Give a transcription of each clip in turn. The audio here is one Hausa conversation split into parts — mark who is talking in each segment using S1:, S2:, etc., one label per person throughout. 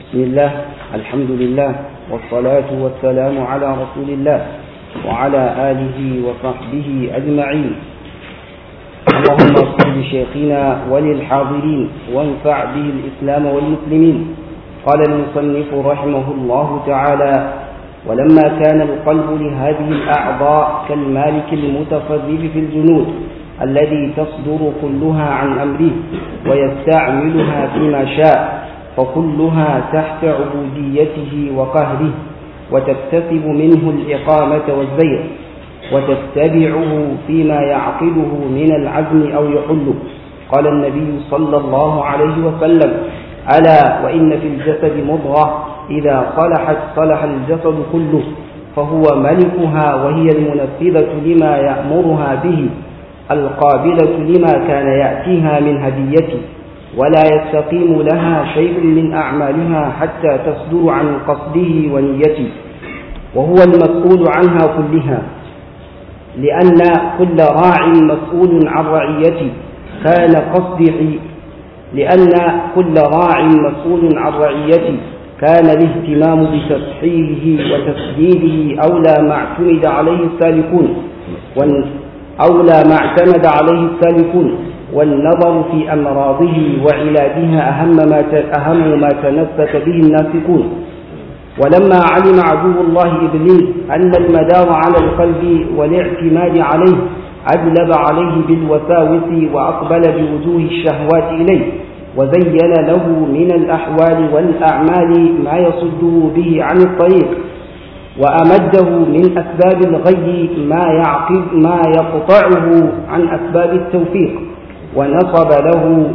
S1: بسم الله الحمد لله والصلاة والسلام على رسول الله وعلى آله وصحبه أجمعين اللهم اغفر لشيخنا وللحاضرين وانفع به الإسلام والمسلمين قال المصنف رحمه الله تعالى ولما كان القلب لهذه الأعضاء كالمالك المتصرف في الجنود الذي تصدر كلها عن أمره ويستعملها فيما شاء فكلها تحت عبوديته وقهره وتكتسب منه الإقامة والزير وتتبعه فيما يعقده من العزم أو يحله قال النبي صلى الله عليه وسلم ألا وإن في الجسد مضغة إذا صلحت صلح الجسد كله فهو ملكها وهي المنفذة لما يأمرها به القابلة لما كان يأتيها من هديته ولا يستقيم لها شيء من أعمالها حتى تصدر عن قصده ونيته وهو المسؤول عنها كلها لأن كل راع مسؤول عن رعيته كان قصده لأن كل راع مسؤول عن رعيته كان الاهتمام بتصحيحه وتسديده أولى ما اعتمد عليه السالكون أولى ما اعتمد عليه السالكون والنظر في أمراضه وعلاجها أهم ما أهم ما تنسك به الناسكون ولما علم عدو الله إبليس أن المدار على القلب والاعتماد عليه أجلب عليه بالوساوس وأقبل بوجوه الشهوات إليه وزين له من الأحوال والأعمال ما يصده به عن الطريق وأمده من أسباب الغي ما يعقب ما يقطعه عن أسباب التوفيق ونصب له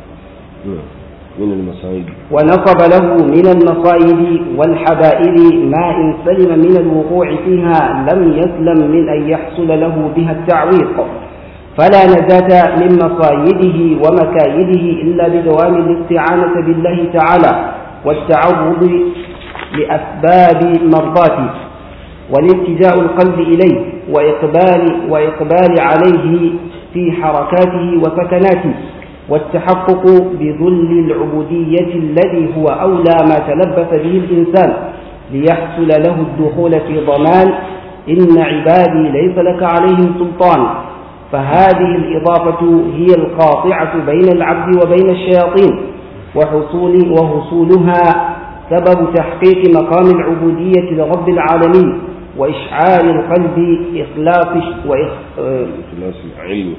S2: من المصائب
S1: ونصب له من المصائب والحبائل ما إن سلم من الوقوع فيها لم يسلم من أن يحصل له بها التعويق فلا نجاة من مصايده ومكايده إلا بدوام الاستعانة بالله تعالى والتعرض لأسباب مرضاته والالتجاء القلب إليه وإقبال, وإقبال عليه في حركاته وسكناته والتحقق بذل العبودية الذي هو أولى ما تلبس به الإنسان ليحصل له الدخول في ضمان إن عبادي ليس لك عليهم سلطان فهذه الإضافة هي القاطعة بين العبد وبين الشياطين وحصول وحصولها سبب تحقيق مقام العبودية لرب العالمين وإشعار القلب إخلاص وإخ...
S2: إخلاص العلم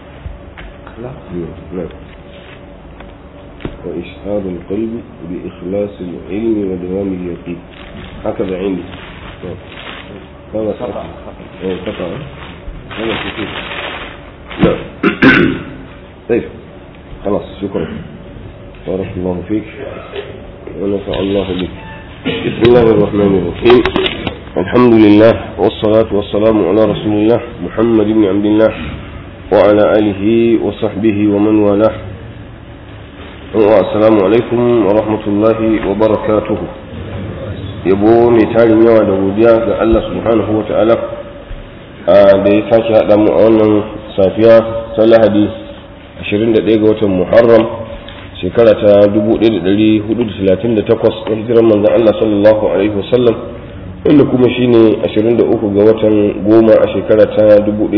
S2: نعم وإشعار القلب بإخلاص العلم ودوام اليقين هكذا عندي هذا خطأ خطأ هذا كثير لا طيب خلاص شكرا بارك الله فيك ونفع الله بك بسم الله الرحمن الرحيم الحمد لله والصلاة والسلام على رسول الله محمد بن عبد الله وعلى آله وصحبه ومن والاه السلام alaikum wa rahmatullahi wa barakatuhu yabo mai tarin yawa da godiya ga Allah subhanahu wa ta'ala da ya sake haɗa mu a wannan safiya ta lahadi 21 ga watan muharram shekara ta 1438 ta hijiran manzon Allah sallallahu alaihi wasallam wanda kuma shine 23 ga watan goma a shekara ta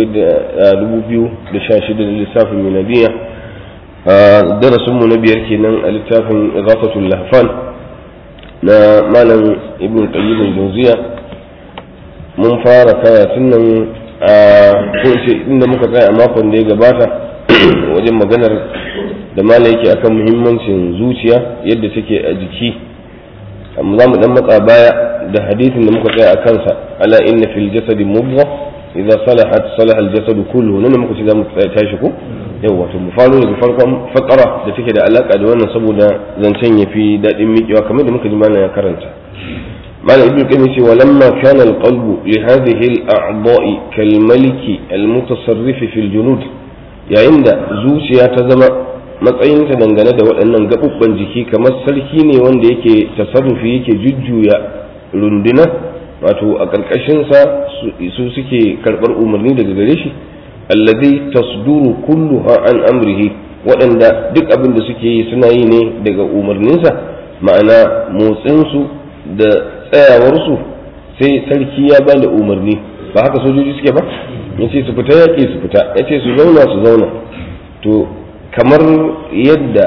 S2: 2016 da lissafin miladiya darasinmu na biyar kenan a littafin izafatul lahfan na malam ibn qayyim al-jawziya mun fara karatun nan a kunce inda muka tsaya a makon da ya gabata wajen maganar da malam yake akan muhimmancin zuciya yadda take a jiki amma za mu dan matsa baya da hadisin da muka tsaya a kansa ala inna fil jasadi mubgha idza salahat salaha al jasadu kullu nan muka ce za mu tsaya tashi ko yawa to mu faro daga farkon fakara da take da alaka da wannan saboda zancen yafi dadin miƙewa kamar da muka ji malam ya karanta malam ibnu qayyim ce walamma kana alqalbu li hadhihi al-a'dha'i kal maliki al-mutasarrif fi al-junud yayin da zuciya ta zama matsayinta dangane da waɗannan gaɓuɓɓan jiki kamar sarki ne wanda yake tasarrufi yake jujjuya runduna wato a ƙarƙashinsa su suke karɓar umarni daga gare shi alladhi tasduru kulluha an amrihi waɗanda duk abin da suke yi suna yi ne daga umarninsa ma'ana motsinsu da tsayawarsu sai sarki ya ba da umarni ba haka sojoji suke ba ya ce su fita yaƙi su fita ya ce su zauna su zauna to kamar yadda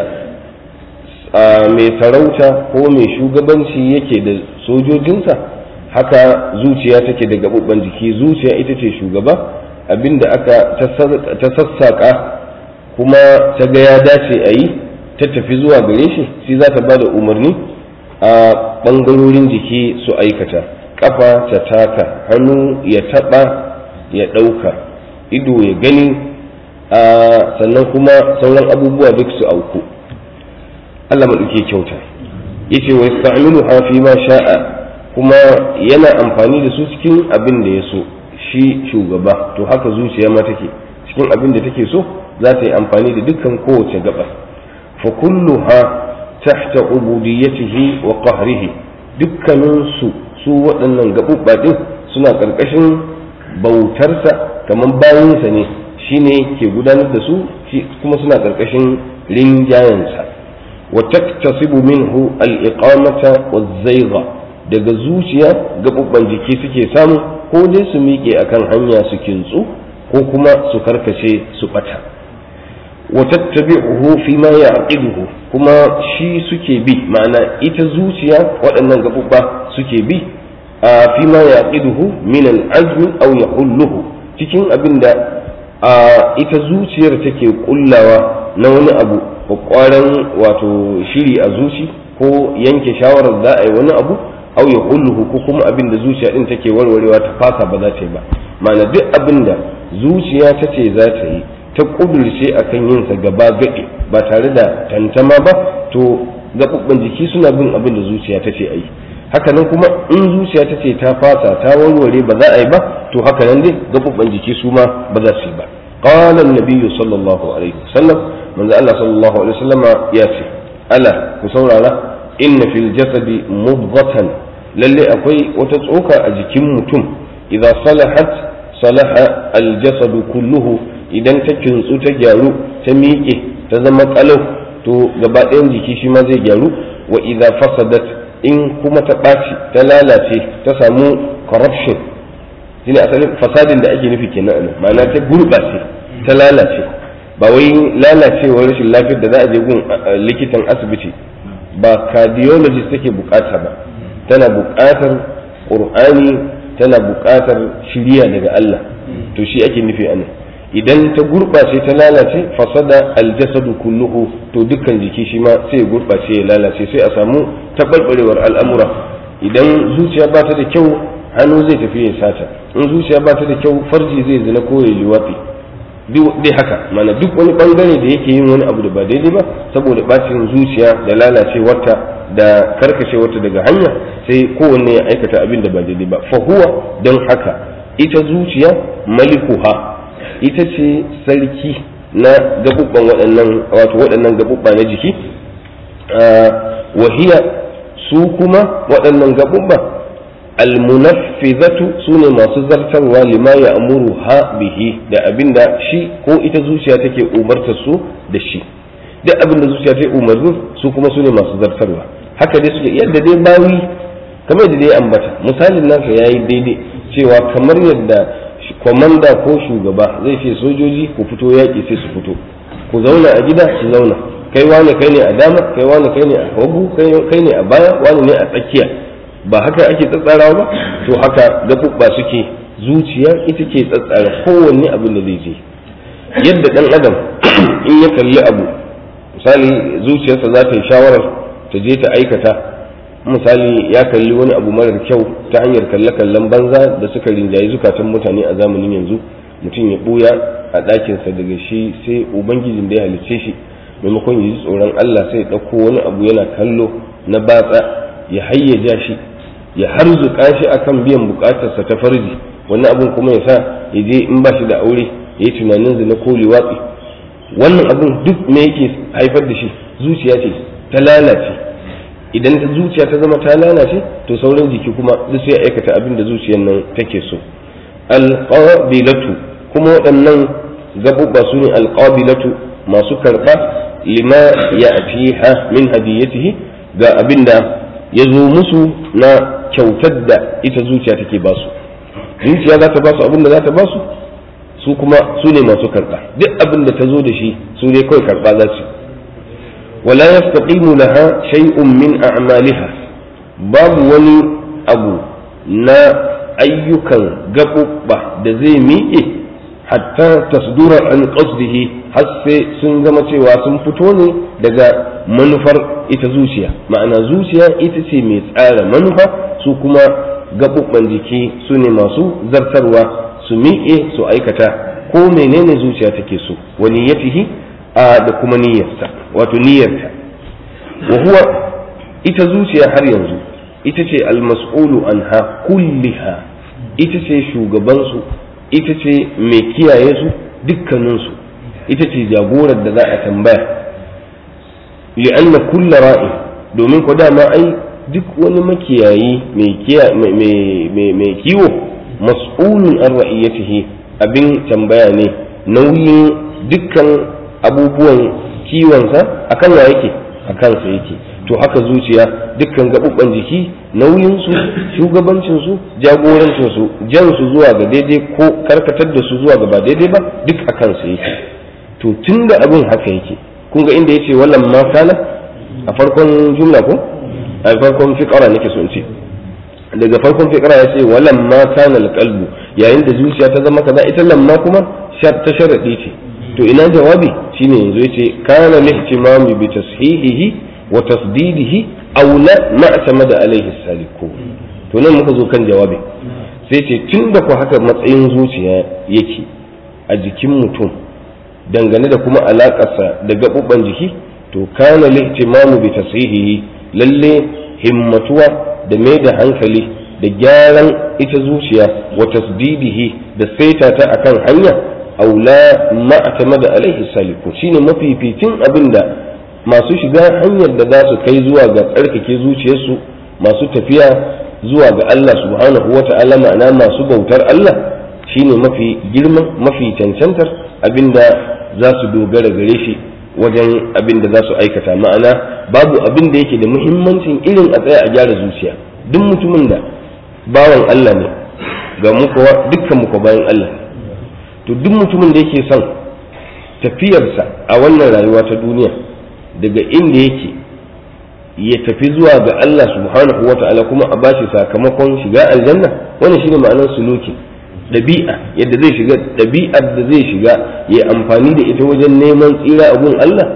S2: mai sarauta ko mai shugabanci yake da sojojinsa haka zuciya take da gaɓuɓɓen jiki zuciya ita ce shugaba abinda aka ta sassaƙa kuma ta ga ya dace a yi ta tafi zuwa gare shi shi za ta ba da umarni a ɓangarorin jiki su aikata ƙafa ta taka hannu ya taɓa ya ɗauka ido ya gani sannan kuma sauran abubuwa duk su auku Allah maɗauke kyauta yace wa yasta'milu fi ma sha'a kuma yana amfani da su cikin abin da ya so shi shugaba to haka zuciya ma take cikin abin da take so za ta yi amfani da dukkan kowace gaba fa kulluha tahta ubudiyyatihi wa qahrihi dukkanin su su waɗannan gaɓuɓɓa ɗin suna ƙarƙashin bautarsa kamar bayansa ne shine ke gudanar da su kuma suna ƙarƙashin rinjayensa wa taktasibu minhu al-iqamata wa zaiga daga zuciya gaɓuɓɓan jiki suke samu ko dai su miƙe akan hanya su kintsu ko kuma su karkace su ɓata wa tattabi'uhu fi ma ya'qiduhu kuma shi suke bi ma'ana ita zuciya waɗannan gaɓuɓɓa suke bi a fi ma yaqiduhu min al-azmi aw yahulluhu cikin abin da ita zuciyar take kullawa na wani abu kwakwaran wato shiri a zuci ko yanke shawarar za a yi wani abu au ya hulluhu ko kuma abin da zuciya din take warwarewa ta fasa ba za ta yi ba ma'ana duk abin da zuciya ta ce za ta yi ta kudurce akan yin sa gaba gaɗe ba tare da tantama ba to gaɓuɓɓen jiki suna bin abin da zuciya ta ce a yi haka nan kuma in zuciya ta ce ta fasa ta warware ba za a yi ba to haka nan dai gaɓuɓɓen jiki su ma ba za su yi ba قال النبي صلى الله عليه وسلم من الله صلى الله عليه وسلم ياتي ألا كسورة إن في الجسد مضغة للي أقوي وتتعوك أجكم متم إذا صلحت صلح الجسد كله إذا تكن تجارو تميئه تزمت ألو to gaba ɗayan jiki shi ma zai gyaru wa idza fasadat in kuma ta ɓaci ta lalace ta samu corruption shine asalin fasadin da ake nufi kenan anan ma'ana ta gurɓace ta lalace ba wai lalacewar rashin lafiyar da za a je gun likitan asibiti ba cardiologist take bukata ba tana bukatar qur'ani tana bukatar shiriya daga Allah to shi ake nufi anan idan ta gurɓace ta lalace fasada aljasadu kulluhu to dukkan jiki shi ma sai ya gurɓace ya lalace sai a samu taɓarɓarewar al'amura idan zuciya ba ta da kyau hannu zai tafi ya sata in zuciya ba ta da kyau farji zai zina ko ya liwafi dai haka mana duk wani bangare da yake yin wani abu da ba daidai ba saboda bacin zuciya da lalacewarta da karkashewarta daga hanya sai kowanne ya aikata abin da ba daidai ba fa huwa don haka ita zuciya malikuha ita ce sarki na gabubban waɗannan wato waɗannan gabubba na jiki wahiya su kuma waɗannan gabubba almunaffizatu sune masu zartarwa lima ya amuru ha bihi da abinda shi ko ita zuciya take umarta su da shi duk abinda zuciya ta umarni su kuma sune masu zartarwa haka dai suke yadda dai bawi kamar da dai ambata misalin nasa yayi daidai cewa kamar yadda kwamanda ko shugaba zai ce sojoji ku fito yaƙi sai su fito ku zauna a gida su zauna kai wane kai ne a dama kai wane kai ne a hagu kai ne a baya wane ne a tsakiya ba haka ake tsatsarawa ba to haka gaɓuɓɓa suke zuciya ita ke tsatsara kowanne abin da zai je yadda ɗan adam in ya kalli abu misali zuciyarsa za ta yi shawarar ta je ta aikata misali ya kalli wani abu marar kyau ta hanyar kalle-kallen banza da suka rinjayi zukatan mutane a zamanin yanzu mutum ya ɓuya a ɗakinsa daga shi sai ubangijin da ya halicce shi maimakon ya ji tsoron allah sai ya ɗauko wani abu yana kallo na batsa ya hayyaja shi ya harzuka shi akan biyan bukatarsa ta farji wannan abin kuma ya sa ya je in ba shi da aure ya yi tunanin zina ko liwatsi wannan abin duk me yake haifar da shi zuciya ce ta lalace idan ta zuciya ta zama ta lalace to sauran jiki kuma duk sai aikata abin da zuciyar nan take so alqabilatu kuma waɗannan gaɓuɓɓa su ne alqabilatu masu karɓa lima ya'tiha min hadiyatihi ga abin da ya zo musu na kyautar da ita zuciya take ba su zuciya za ta ba su abin da za ta ba su su kuma su ne masu karɓa duk abin da ta zo da shi su ne kawai karɓa za su wala yastaqimu laha shay'un min a'maliha babu wani abu na ayyukan gaɓuɓɓa da zai miƙe hatta tasdura an qasdihi har sai sun zama cewa sun fito ne daga manufar ita zuciya ma'ana zuciya ita ce mai tsara manufa su kuma gaɓuɓɓan jiki su ne masu zartarwa su miƙe su aikata ko menene zuciya take so wa niyyatihi a da kuma niyyarsa wato niyyarta wa huwa ita zuciya har yanzu ita ce almas'ulu anha kulliha ita ce shugabansu ita ce mai kiyaye su dukkaninsu ita ce jagorar da za a tambaya li'anna kulla ra'i domin ko dama ai duk wani makiyayi mai kiwo mas'ulun an ra'iyatihi abin tambaya ne nauyin dukkan abubuwan kiwonsa akan wa yake a kansa yake to haka zuciya dukkan gaɓuɓɓan jiki nauyinsu shugabancinsu jagorancinsu jansu zuwa ga daidai ko karkatar da su zuwa ga ba daidai ba duk a kansa yake to tun da abin haka yake kun ga inda yace wallan ma kana a farkon jumla ko a farkon fiqara nake so in ce daga farkon fiqara yace wallan ma kana alqalbu yayin da zuciya ta zama kaza ita lamma kuma ta sharadi ce to ina jawabi shine yanzu yace kana lihtimamu bi tashihihi wa tasdidihi aula ma atamada alaihi saliku to nan muka zo kan jawabi sai ce tun da ku haka matsayin zuciya yake a jikin mutum dangane da kuma alakarsa da gaɓuɓɓan jiki to kana lihtimamu bi tashihihi lalle himmatuwa da mai da hankali da gyaran ita zuciya wa tasdidihi da saita ta akan hanya aula ma atamada alaihi saliku shine mafificin abin da masu shiga hanyar da za su kai zuwa ga tsarkake zuciyarsu masu tafiya zuwa ga Allah subhanahu wa ta'ala ma'ana masu bautar Allah shine mafi girman mafi cancantar abinda za su dogara gare shi wajen abin da za su aikata ma'ana babu abin da yake da muhimmancin irin a tsaya a gyara zuciya duk mutumin da bawan Allah ne ga muka dukkan muka bayan Allah ne to duk mutumin da yake son tafiyarsa a wannan rayuwa ta duniya daga inda yake ya tafi zuwa ga Allah subhanahu wa ta'ala kuma a bashi sakamakon shiga aljanna wannan shine ma'anar suluki ɗabi'a yadda zai shiga ɗabi'ar da zai shiga ya amfani da ita wajen neman tsira a gun Allah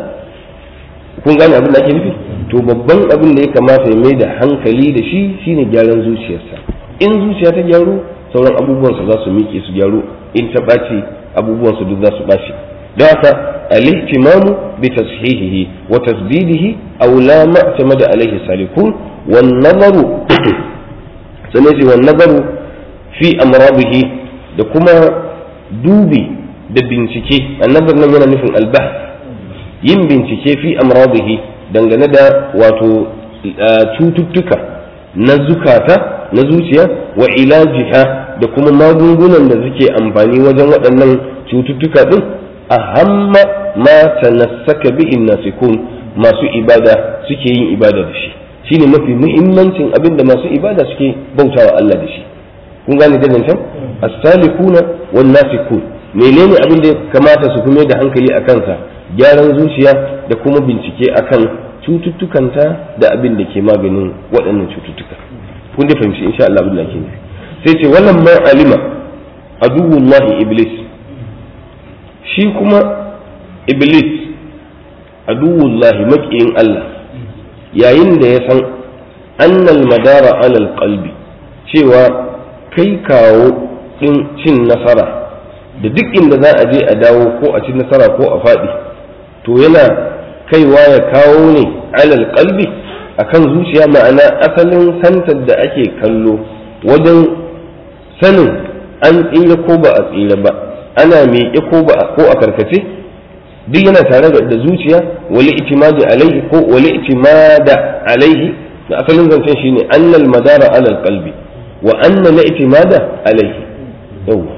S2: kun gane abin da ake nufi to babban abin da ya kamata ya mai da hankali da shi shine gyaran zuciyarsa in zuciya ta gyaru sauran abubuwansa za su miƙe su gyaru in ta ɓaci abubuwansa duk za su ɓaci da haka الاهتمام بتصحيحه وتسديده أو لا ما اعتمد عليه السالكون والنظر سنجي والنظر في أمراضه da kuma dubi da bincike annabar nan yana nufin albah yin bincike fi amradihi dangane da wato cututtuka na zukata na zuciya wa ilajiha da kuma magungunan da suke amfani wajen waɗannan cututtuka ɗin ahamma ma tanassaka bihi nasikun masu ibada suke yin ibada da shi shine mafi muhimmancin abin da masu ibada suke bautawa Allah da shi kun gane da nan as-salikuna wan nasikun menene abin da kamata su kuma da hankali a kansa gyaran zuciya da kuma bincike akan cututtukanta da abin da ke maganin waɗannan cututtuka kun da fahimci insha Allah abin da ke sai ce wannan ma alima aduwullahi iblis shi kuma iblis aduwullahi maƙiyin Allah yayin da ya san annal madara alal qalbi cewa kai kawo ɗin cin nasara da duk inda za a je a dawo ko a ci nasara ko a faɗi to yana kaiwa ya kawo ne alal qalbi akan zuciya ma'ana asalin santar da ake kallo wajen sanin an tsira ko ba a tsira ba ana miƙe ko ba ko a karkace duk yana tare da zuciya wali itimadi alaihi ko wali itimada alaihi da asalin zancen shine annal madara alal qalbi wa anna la itimada alaihi yawa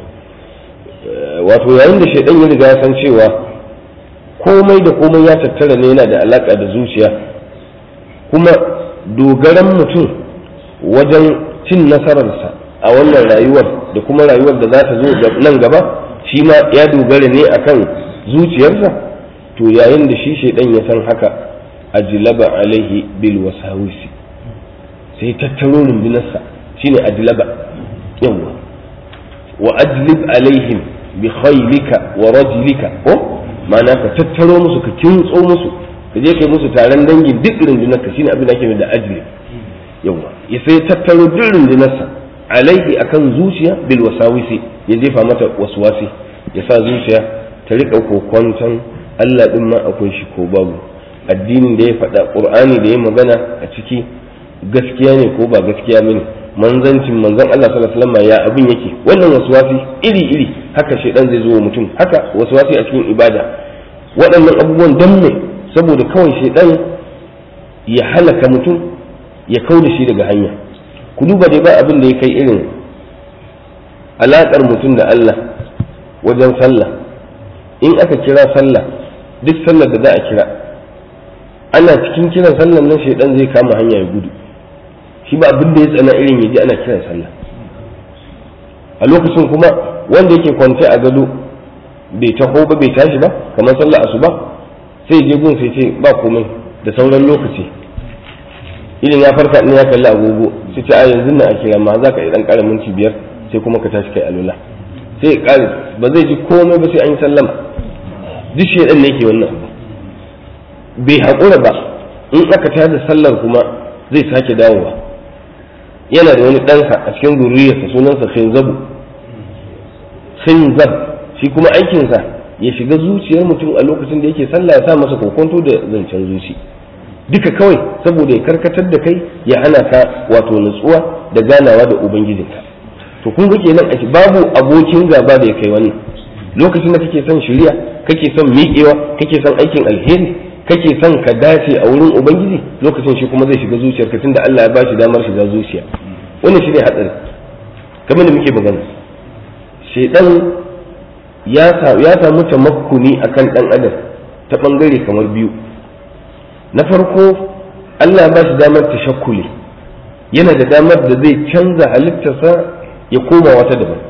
S2: wato yayin da shaidan ya riga ya san cewa komai da komai ya tattara ne yana da alaka da zuciya kuma dogaran mutum wajen cin nasararsa a wannan rayuwar da kuma rayuwar da za ta zo nan gaba shi ma ya dogara ne akan zuciyarsa to yayin da shi shaidan ya san haka ajlaba alaihi bil wasawisi sai tattaro rundunarsa shine ajlaba yawa wa ajlib alaihim bi khaylika wa rajlika ko ma'ana ka tattaro musu ka kintso musu ka je kai musu taron dangin duk rundunarka shine abin da ake da ajlib yawa ya sai tattaro duk rundunarsa alaihi akan zuciya bil wasawisi ya jefa mata waswasi ya sa zuciya ta riƙa kokwanton Allah din ma akwai shi ko babu addinin da ya faɗa ƙur'ani da ya magana a ciki gaskiya ne ko ba gaskiya bane manzancin manzon Allah sallallahu alaihi wasallam ya abin yake wannan waswasi iri iri haka shedan zai zo wa mutum haka waswasi a cikin ibada waɗannan abubuwan dan ne saboda kawai shedan ya halaka mutum ya kau da shi daga hanya ku duba dai ba abin da ya kai irin alaƙar mutum da Allah wajen sallah in aka kira sallah duk sallar da za a kira ana cikin kiran sallar nan shaidan zai kama hanya ya gudu shi ba abin da ya tsana irin ya ji ana kiran sallah a lokacin kuma wanda yake kwance a gado bai taho ba bai tashi ba kamar sallah asuba sai je gun sai ce ba komai da sauran lokaci idan ya farka in ya kalli agogo sai ce a yanzu na a kira ma za ka yi dan kara minti biyar sai kuma ka tashi kai alula sai kare ba zai ji komai ba sai an yi sallama duk shedan ne yake wannan bai haƙura ba in aka tada sallar kuma zai sake dawowa yana da wani ɗansa a cikin zuriyarsa sunansa khinzabu khinzab shi kuma aikinsa ya shiga zuciyar mutum a lokacin da yake sallah ya sa masa kokonto da zancen zuci duka kawai saboda ya karkatar da kai ya hana ka wato nutsuwa da ganawa da ubangijinka to kun ga kenan a babu abokin gaba da ya kai wani lokacin da kake son shirya kake son miƙewa kake son aikin alheri kake son ka dace a wurin ubangiji lokacin shi kuma zai shiga zuciyarka tunda Allah ya ba shi damar shiga zuciya wannan shine hatsari kamar da muke magana shedan ya ya samu tamakkuni akan dan adam ta bangare kamar biyu na farko Allah ya ba shi damar tashakkuli yana da damar da zai canza halittarsa ya koma wata daban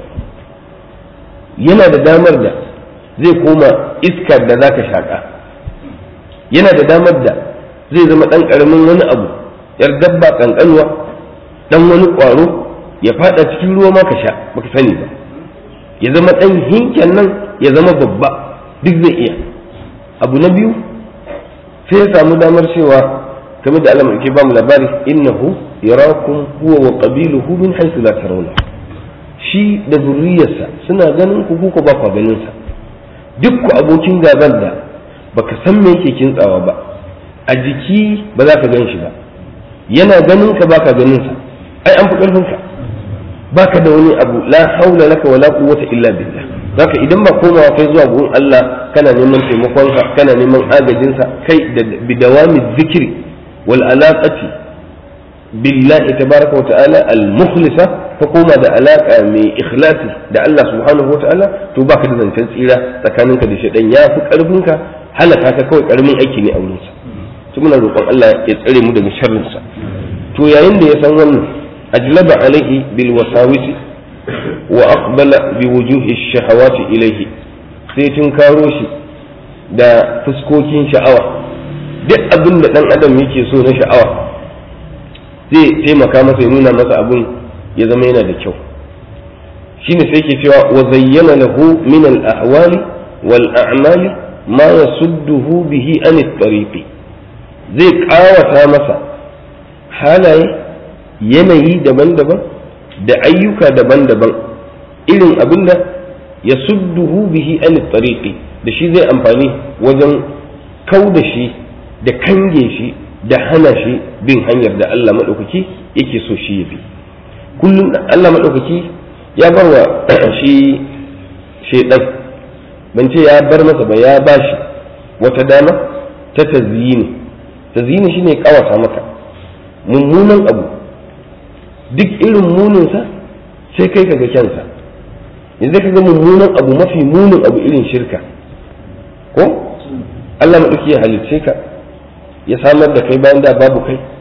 S2: yana da damar da zai koma iskar da zaka shaƙa yana da damar da zai zama ɗan ƙaramin wani abu yar dabba ƙanƙanwa ɗan wani ƙwaro ya faɗa cikin ruwa ma ka sha baka sani ba ya zama ɗan hinken nan ya zama babba duk zai iya abu na biyu sai ya samu damar cewa kamar da Allah ke ba mu labari innahu yarakum huwa wa qabiluhu min haythu la tarawna shi da zurriyarsa suna ganin ku ko ba ku ganin sa duk ku abokin gaban da baka san me yake kintsawa ba a jiki ba za ka gan shi ba yana ganin ka baka ganin sa ai an fi karfin ka baka da wani abu la haula laka wala quwwata illa billah zaka idan ba komawa kai zuwa gurin Allah kana neman taimakon sa kana neman agajin sa kai da bidawami zikri wal alaqati billahi tabaraka wa ta'ala al mukhlisa ka koma da alaka mai ikhlasi da Allah subhanahu wa ta'ala to baka da zancen tsira tsakaninka da shaidan ya fi karfin ka halaka ka kawai karamin aiki ne a wurin sa to muna roƙon Allah ya tsare mu daga sharrin sa to yayin da ya san wannan ajlaba alaihi bil wasawisi wa aqbala bi wujuhi shahawati ilaihi sai tun karo shi da fuskokin sha'awa duk abin da dan adam yake so na sha'awa zai taimaka masa ya nuna masa abin ya zama yana da kyau shine sai ke cewa wa zayyana lahu min al ahwali wal a'mali ma yasudduhu bihi an tariqi zai kawata masa halaye yanayi daban-daban da ayyuka daban-daban irin abinda ya sudduhu bihi an tariqi da shi zai amfani wajen kau da shi da kange shi da hana shi bin hanyar da Allah maɗaukaki yake so shi ya bi kullum Allah maɗaukaki ya bar wa shi shaidan ban ce ya bar masa ba ya ba shi wata dama ta tazyini tazyini shine kawata maka mummunan abu duk irin muninsa sai kai ka ga kyansa yanzu ka ga mummunan abu mafi munin abu irin shirka ko Allah maɗauki ya halicce ka ya samar da kai bayan da babu kai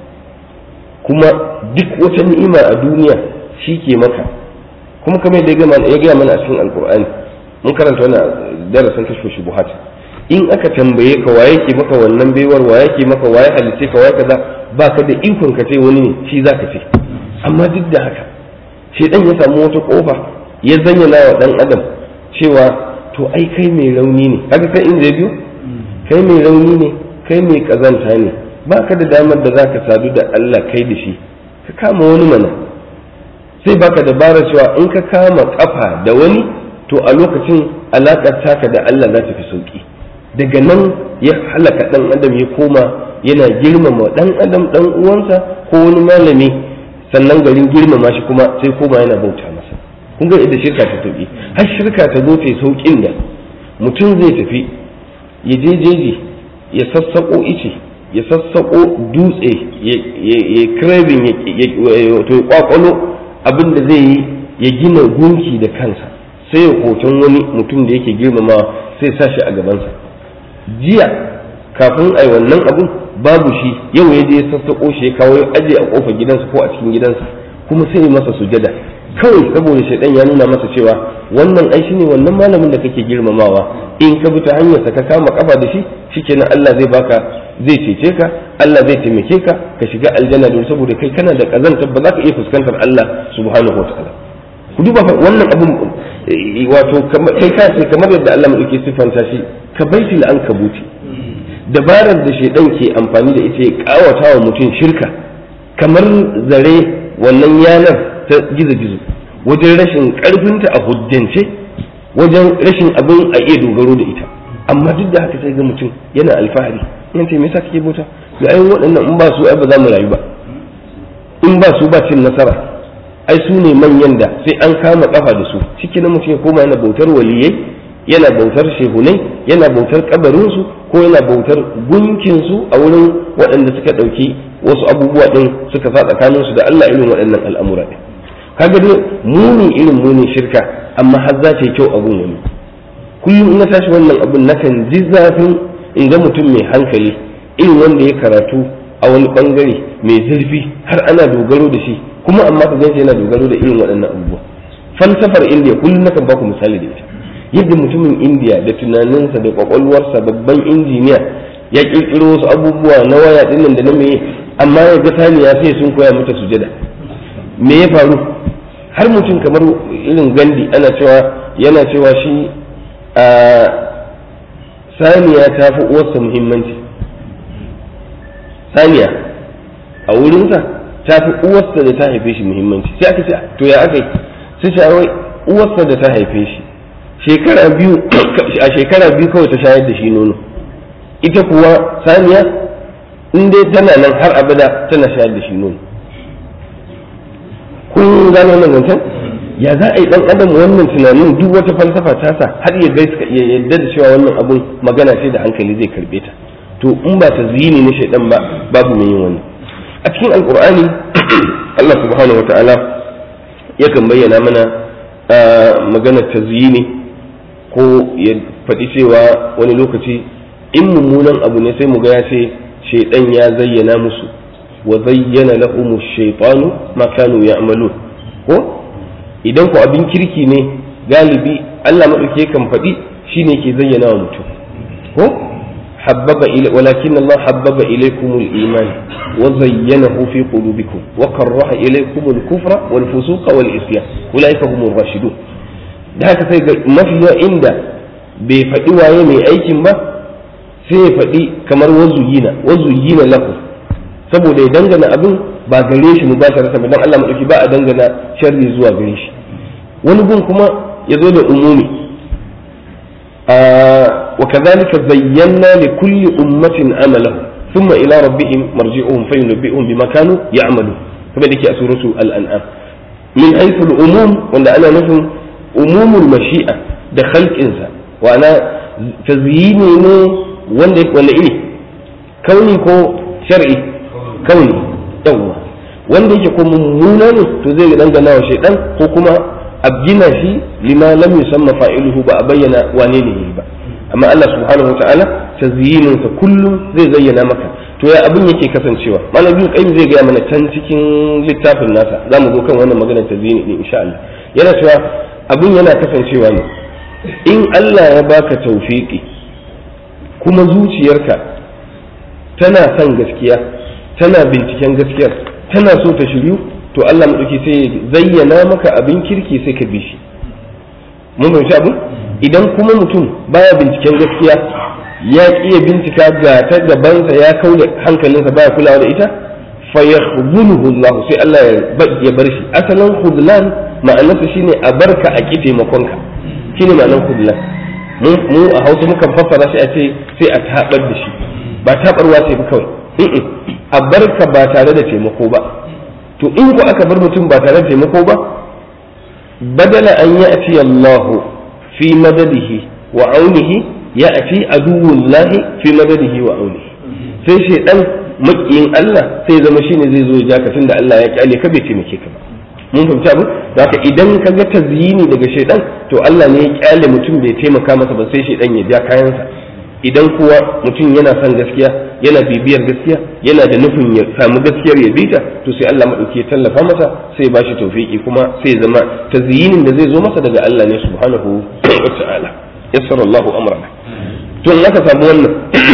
S2: kuma duk wata ni'ima a duniya shi ke maka kuma kamar yadda ya gaya mana a cikin alkur'ani mun karanta wannan darasin kashfa shubuhat in aka tambaye ka waye ke maka wannan baiwar waye ke maka waye halice ka waye kaza baka da ikon ka ce wani ne shi zaka ce amma duk da haka shedan ya samu wata kofa ya zanyana wa dan adam cewa to ai kai mai rauni ne haka kai inda ya biyo kai mai rauni ne kai mai kazanta ne baka da damar da zaka sadu da Allah kai da shi ka kama wani mana sai baka dabara cewa in ka kama kafa da wani to a lokacin alaƙar taka da Allah za ta fi sauki daga nan ya halaka dan adam ya koma yana girmama dan adam dan uwansa ko wani malami sannan garin girmama shi kuma sai koma yana bauta masa kun ga idan shirka ta tafi har shirka ta zo ta saukin da mutum zai tafi ya je jeji ya sassako ice ya sassako dutse ya craving ya kwakwalo abin da zai yi ya gina gunki da kansa sai ya hoton wani mutum da yake girmamawa sai sa shi a gabansa jiya kafin a yi wannan abun babu shi yau ya je ya sassaƙo shi ya kawo ya aje a ƙofar gidansa ko a cikin gidansa kuma sai ya masa sujada kawai saboda shaidan ya nuna masa cewa wannan ai shine wannan malamin da kake girmamawa in ka bi ta hanyarsa ka kama kafa da shi shikenan Allah zai baka zai cece ka Allah zai taimake ka ka shiga aljanna don saboda kai kana da kazanta ba za ka iya fuskantar Allah subhanahu wataala ku duba wannan abun wato kai ka ce kamar yadda Allah madauke siffanta shi ka baitul ankabuti dabarar da shaidan ke amfani da ita ya kawata wa mutum shirka kamar zare wannan yanar ta gizo-gizo wajen rashin karfinta a hujjance wajen rashin abin a iya dogaro da ita amma duk da haka sai ga mutum yana alfahari yan ce me yasa kake bauta ga ayin waɗannan in ba su ai ba za mu rayu ba in ba su ba cin nasara ai su ne manyan da sai an kama kafa da su ciki na mutum ya koma yana bautar waliyai yana bautar shehunai yana bautar kabarinsu ko yana bautar gunkinsu a wurin waɗanda suka ɗauki wasu abubuwa ɗin suka sa tsakaninsu da Allah irin waɗannan al'amura ɗin kaga dai muni irin muni shirka amma har za ta yi kyau abun wani kullum ina tashi wannan abun nakan ji zafin in ga mutum mai hankali irin wanda ya karatu a wani bangare mai zurfi har ana dogaro da shi kuma amma ka ganshi yana dogaro da irin waɗannan abubuwa falsafar indiya kullum nakan baku misali da ita yadda mutumin indiya da tunaninsa da kwakwalwarsa babban injiniya ya kirkiro wasu abubuwa na waya dinnan da na meye amma ya ga saniya sai sun koya mata sujada me ya faru har mutum kamar irin gandi ana cewa yana cewa shi a saniya ta fi uwarsa muhimmanci saniya a wurinsa ta fi uwarsa da ta haife shi muhimmanci sai aka ce to ya aka yi sai ce wai uwarsa da ta haife shi shekara biyu a shekara biyu kawai ta shayar da shi nono ita kuwa saniya in dai tana nan har abada tana shayar da shi nono kun gano wannan zancen ya za a yi dan adam wannan tunanin duk wata falsafa ta sa har ya gai ya yadda da cewa wannan abun magana ce da hankali zai karbe ta to in ba ta zini na shaidan ba babu mai yin wani a cikin alkur'ani Allah subhanahu wa ta'ala yakan bayyana mana maganar tazyini ko ya faɗi cewa wani lokaci in mummunan abu ne sai mu ga ya ce shaidan ya zayyana musu wa zayyana lahum shaytanu ma kanu ya'malun ko idan ku abin kirki ne galibi Allah madauke kan faɗi shine ke zayyana wa mutum ko حبب إلي ولكن الله حبب إليكم الإيمان وزينه في قلوبكم وكره إليكم الكفر والفسوق والعصيان أولئك هم الراشدون da haka sai ga mafiya inda bai faɗi waye mai aikin ba sai ya faɗi kamar wazuyina wazuyina lahu saboda ya dangana abin ba gare shi mubasharatan ba dan Allah madauki ba a dangana sharri zuwa gare shi wani gun kuma ya zo da umumi وكذلك زينا لكل أمة عملهم ثم إلى ربهم مرجعهم فينبئهم بما كانوا يعملون كما ذكي سورة الأنعام من حيث الأموم وأن أنا نفهم أموم المشيئة دخلت إنسان وأنا تزييني ne wanda wanda iri kauni ko shar'i kauni yawwa wanda yake ko mummuna ne to zai dangana wa shaidan ko kuma abgina shi lima lam yusamma fa'iluhu ba a bayyana wane ne yi ba amma Allah subhanahu wataala tazyinin sa kullum zai zayyana maka to ya abin yake kasancewa malam ibn qayyim zai gaya mana can cikin littafin nasa za mu zo kan wannan maganar ta zini din insha Allah yana cewa abin yana kasancewa ne in Allah ya baka tawfiki kuma zuciyarka tana son gaskiya tana binciken gaskiyar tana so ta shiryu to Allah madauki sai ya zayyana maka abin kirki sai ka bi shi mun fahimci abin idan kuma mutum baya binciken gaskiya ya iya bincika ga ta gabansa ya kaule hankalinsa baya kulawa da ita fa yakhdhuluhu Allah sai Allah ya bar shi asalin khudlan ma'anarsa shine a barka a ki taimakonka shine ma'anar khudlan mu a Hausa mukan fassara shi a ce sai a tabar da shi ba tabarwa ce ba kawai a barka ba tare da taimako ba to in ku aka bar mutum ba tare da taimako ba badala an ya'ti Allah fi madadihi wa aunihi ya'ti aduwullahi fi madadihi wa aunihi sai shaidan makiyin Allah sai zama shine zai zo ya ka tunda Allah ya kyale ka bai taimake ka ba mun fahimci abu da haka idan ka ga tazyini daga shaidan to Allah ne ya kyale mutum bai taimaka masa ba sai shaidan ya ja kayansa idan kuwa mutum yana son gaskiya yana bibiyar gaskiya yana da nufin ya samu gaskiyar ya bita to sai Allah madauki ya tallafa masa sai ya bashi tawfiki kuma sai zama tazyinin da zai zo masa daga Allah ne subhanahu wa ta'ala yassara Allahu amrana to in aka samu wannan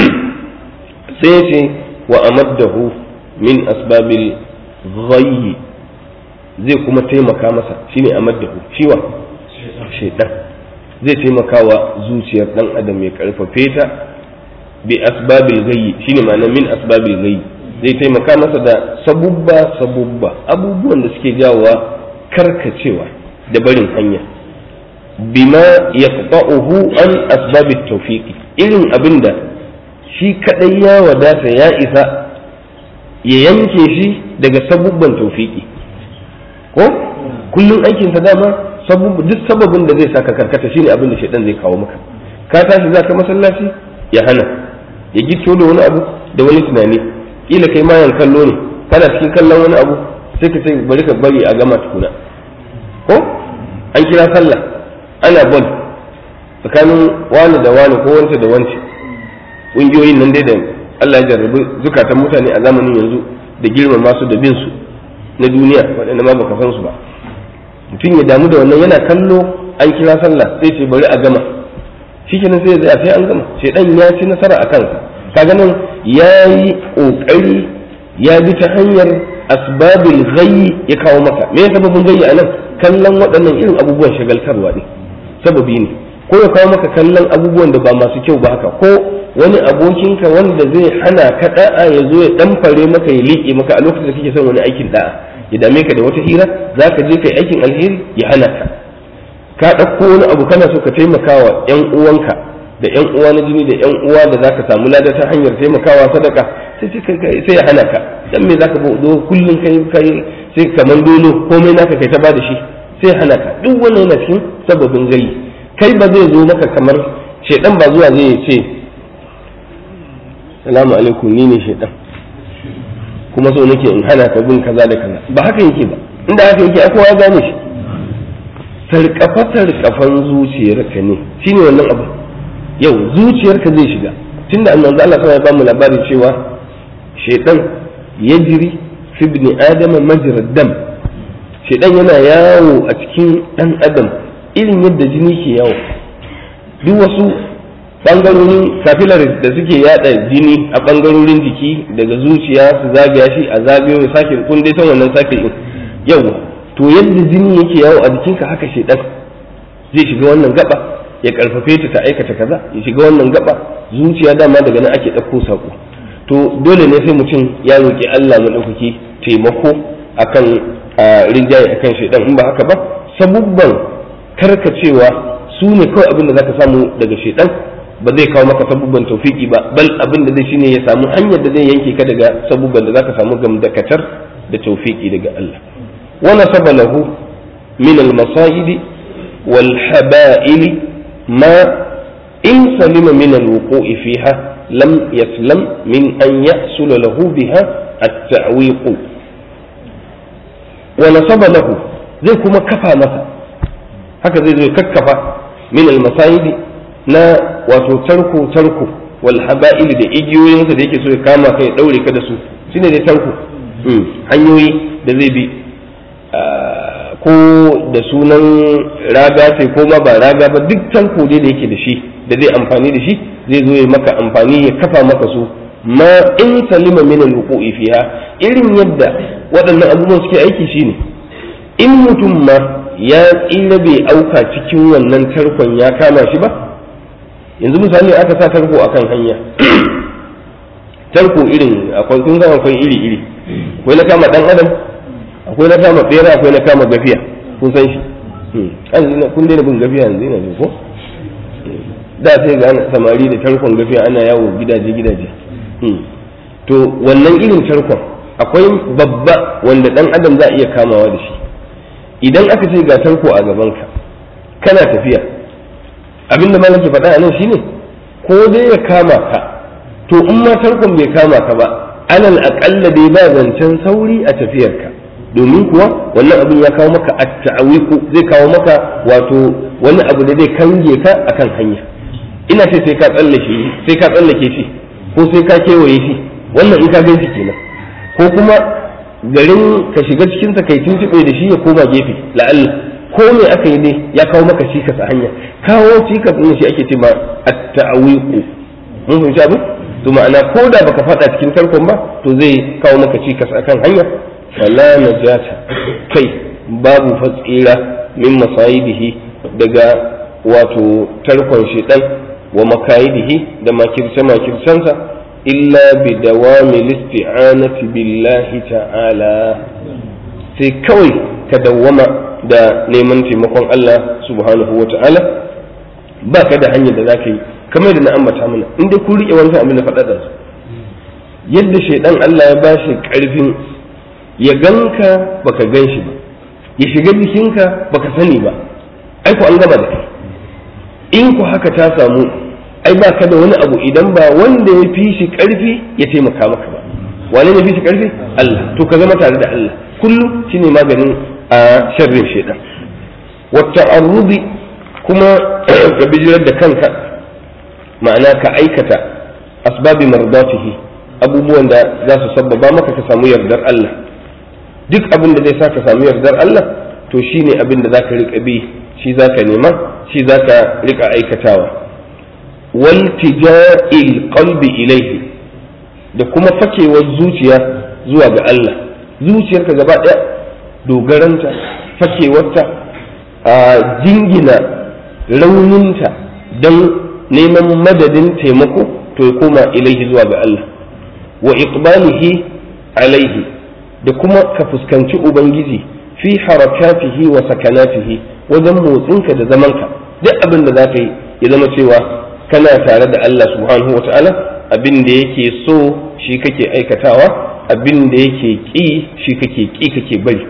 S2: sai ya ce wa amaddahu min asbabil ghayyi zai kuma taimaka masa shine amaddahu shiwa shaidan zai taimaka wa zuciyar dan adam ya karfafe ta bi asbabil ghayyi shine ma'ana min asbabil ghayyi zai taimaka masa da sabubba sabubba abubuwan da suke jawowa karkacewa da barin hanya bima yaqta'uhu an asbabit tawfiqi irin abinda shi kadai ya wadata ya isa ya yanke shi daga sabubban tawfiqi ko kullum aikinsa dama duk sababin da zai saka karkata shine abin da shaidan zai kawo maka ka tashi zaka masallaci ya hana ya gitto da wani abu da wani tunani kila kai mayan kallo ne kana cikin kallon wani abu sai ka sai bari ka bari a gama tukuna ko an kira sallah ana bol tsakanin wani da wani ko wance da wance ƙungiyoyin nan dai da Allah ya jarrabi zukatan mutane a zamanin yanzu da girmama su da bin su na duniya waɗanda ma baka san su ba mutum ya damu da wannan yana kallo an kira sallah sai ce bari a gama shikenan sai ya sai an gama shedan ya ci nasara a kansa kaga nan ya yi kokari ya bi ta hanyar asbabul ghayyi ya kawo maka me ya sababin ghayyi a nan kallon waɗannan irin abubuwan shagaltarwa ne sababi ne ko ya kawo maka kallon abubuwan da ba masu kyau ba haka ko wani abokinka wanda zai hana ka da'a ya zo ya ɗanfare maka ya liƙe maka a lokacin da kake son wani aikin da'a ya dame ka da wata hira za ka je kai aikin alheri ya hana ka ka ɗauko wani abu kana so ka taimakawa ƴan uwanka da ƴan uwa na jini da ƴan uwa da za ka samu lada ta hanyar taimakawa sadaka sai sai ya hana ka dan me za ka zo kullum kai kai sai kaman dolo komai naka kai ta bada shi sai ya hana ka duk wannan yana cikin sababin gayi kai ba zai zo maka kamar shedan ba zuwa zai ce salamu alaikum ni ne shedan kuma so nake in hana ka bin kaza da kaza ba haka yake ba inda haka yake a kowa gane shi sarkafa sarkafan zuciyarka ne shine wannan abu yau zuciyarka zai shiga tunda annabi Allah sai ya ba mu labari cewa shedan yajri fi ibn adam majra dam shedan yana yawo a cikin dan adam irin yadda jini ke yawo duk wasu bangarorin capillaries da suke yada jini a bangarorin jiki daga zuciya su zagaya shi a zagayo ya sake kun dai san wannan sake in yawa to yadda jini yake yawo a jikinka haka shedan zai shiga wannan gaba ya karfafe ta ta aikata kaza ya shiga wannan gaba zuciya dama daga nan ake ɗauko sako to dole ne sai mutum ya roƙi Allah maɗaukaki taimako akan rinjaye akan shedan in ba haka ba sabubban karkacewa su ne kawai abin da zaka samu daga shedan ba zai kawo maka sabubban taufiki ba bal abin da zai shine ya samu hanyar da zai yanke ka daga sabubban da zaka samu gamdakatar da taufiki daga Allah wa nasaba lahu min al-masa'ib wal haba'il ma in salima min al-wuqu'i fiha lam yaslam min an yahsul lahu biha at-ta'wiq wa nasaba lahu zai kuma kafa masa haka zai zo kakkafa min al-masa'ib na wato tarko tarko wal haba'il da igiyoyinsa da yake so ya kama kai ya daure ka da su shine dai tarko hanyoyi da zai bi ko da sunan raga sai ko ma ba raga ba duk tarko dai da yake da shi da zai amfani da shi zai zo ya maka amfani ya kafa maka su ma in salima min al-wuqu'i fiha irin yadda waɗannan abubuwan suke aiki shine in mutum ma ya tsira bai auka cikin wannan tarkon ya kama shi ba yanzu misali aka sa tarko akan hanya tarko irin akwai kun ga akwai iri iri akwai na kama dan adam akwai na kama bera akwai na kama gafiya kun san shi an kun daina bin gafiya yanzu ina ko da sai ga samari da tarkon gafiya ana yawo gidaje gidaje to wannan irin tarkon akwai babba wanda dan adam za a iya kamawa da shi idan aka ce ga tarko a gabanka kana tafiya abinda malam ke faɗa a nan shine ko dai ya kama ka to in ma tarkon bai kama ka ba alal aƙalla dai ba zancen sauri a tafiyarka domin kuwa wannan abin ya kawo maka at-ta'awiqu zai kawo maka wato wani abu da zai kange ka akan hanya ina ce sai ka tsallake sai ka tsallake shi ko sai ka kewaye shi wannan in ka gan shi kenan ko kuma garin ka shiga cikin sa kai tuntube da shi ya koma gefe la'alla ko me aka yi ne ya kawo maka cikas a hanya kawo cikas din shi ake ce ma at-ta'awiqu mun fahimci abin to ma'ana ko da baka fada cikin tarkon ba to zai kawo maka cikas akan hanya wala najata kai babu fatsira min masayidihi daga wato tarkon shedan wa makayidihi da makirce makircensa illa bi dawami listi'anati billahi ta'ala sai kawai ka dawwama da neman taimakon Allah subhanahu wa ta'ala ba ka da hanyar da za ka yi kamar da na ambata mana in dai kun riƙe wancan abin da faɗa da su yadda shaidan Allah ya ba shi ƙarfin ya ganka baka gan shi ba ya shiga jikinka baka sani ba ai ku an gama da kai in ku haka ta samu ai ba ka da wani abu idan ba wanda ya fi shi ƙarfi ya taimaka maka ba wane ne fi shi ƙarfi Allah to ka zama tare da Allah kullum shine maganin a sharrin shaidan wata arrubi kuma ka bijirar da kanka ma'ana ka aikata asbabi mardatihi abubuwan da za su sabbaba maka ka samu yardar Allah duk abin da zai sa ka samu yardar Allah to shine abin da zaka rika bi shi zaka nema shi zaka rika aikatawa wal tija'il qalbi ilayhi da kuma fakewar zuciya zuwa ga Allah zuciyarka gaba daya dogaranta fakewarta a jingina rauninta don neman madadin taimako to ya koma ilaihi zuwa ga Allah wa iqbalihi alaihi da kuma ka fuskanci ubangiji fi harakatihi wa sakanatihi wajen motsinka da zamanka duk abin da za ka yi ya zama cewa kana tare da Allah subhanahu wa ta'ala abin da yake so shi kake aikatawa abin da yake ƙi shi kake ƙi kake bari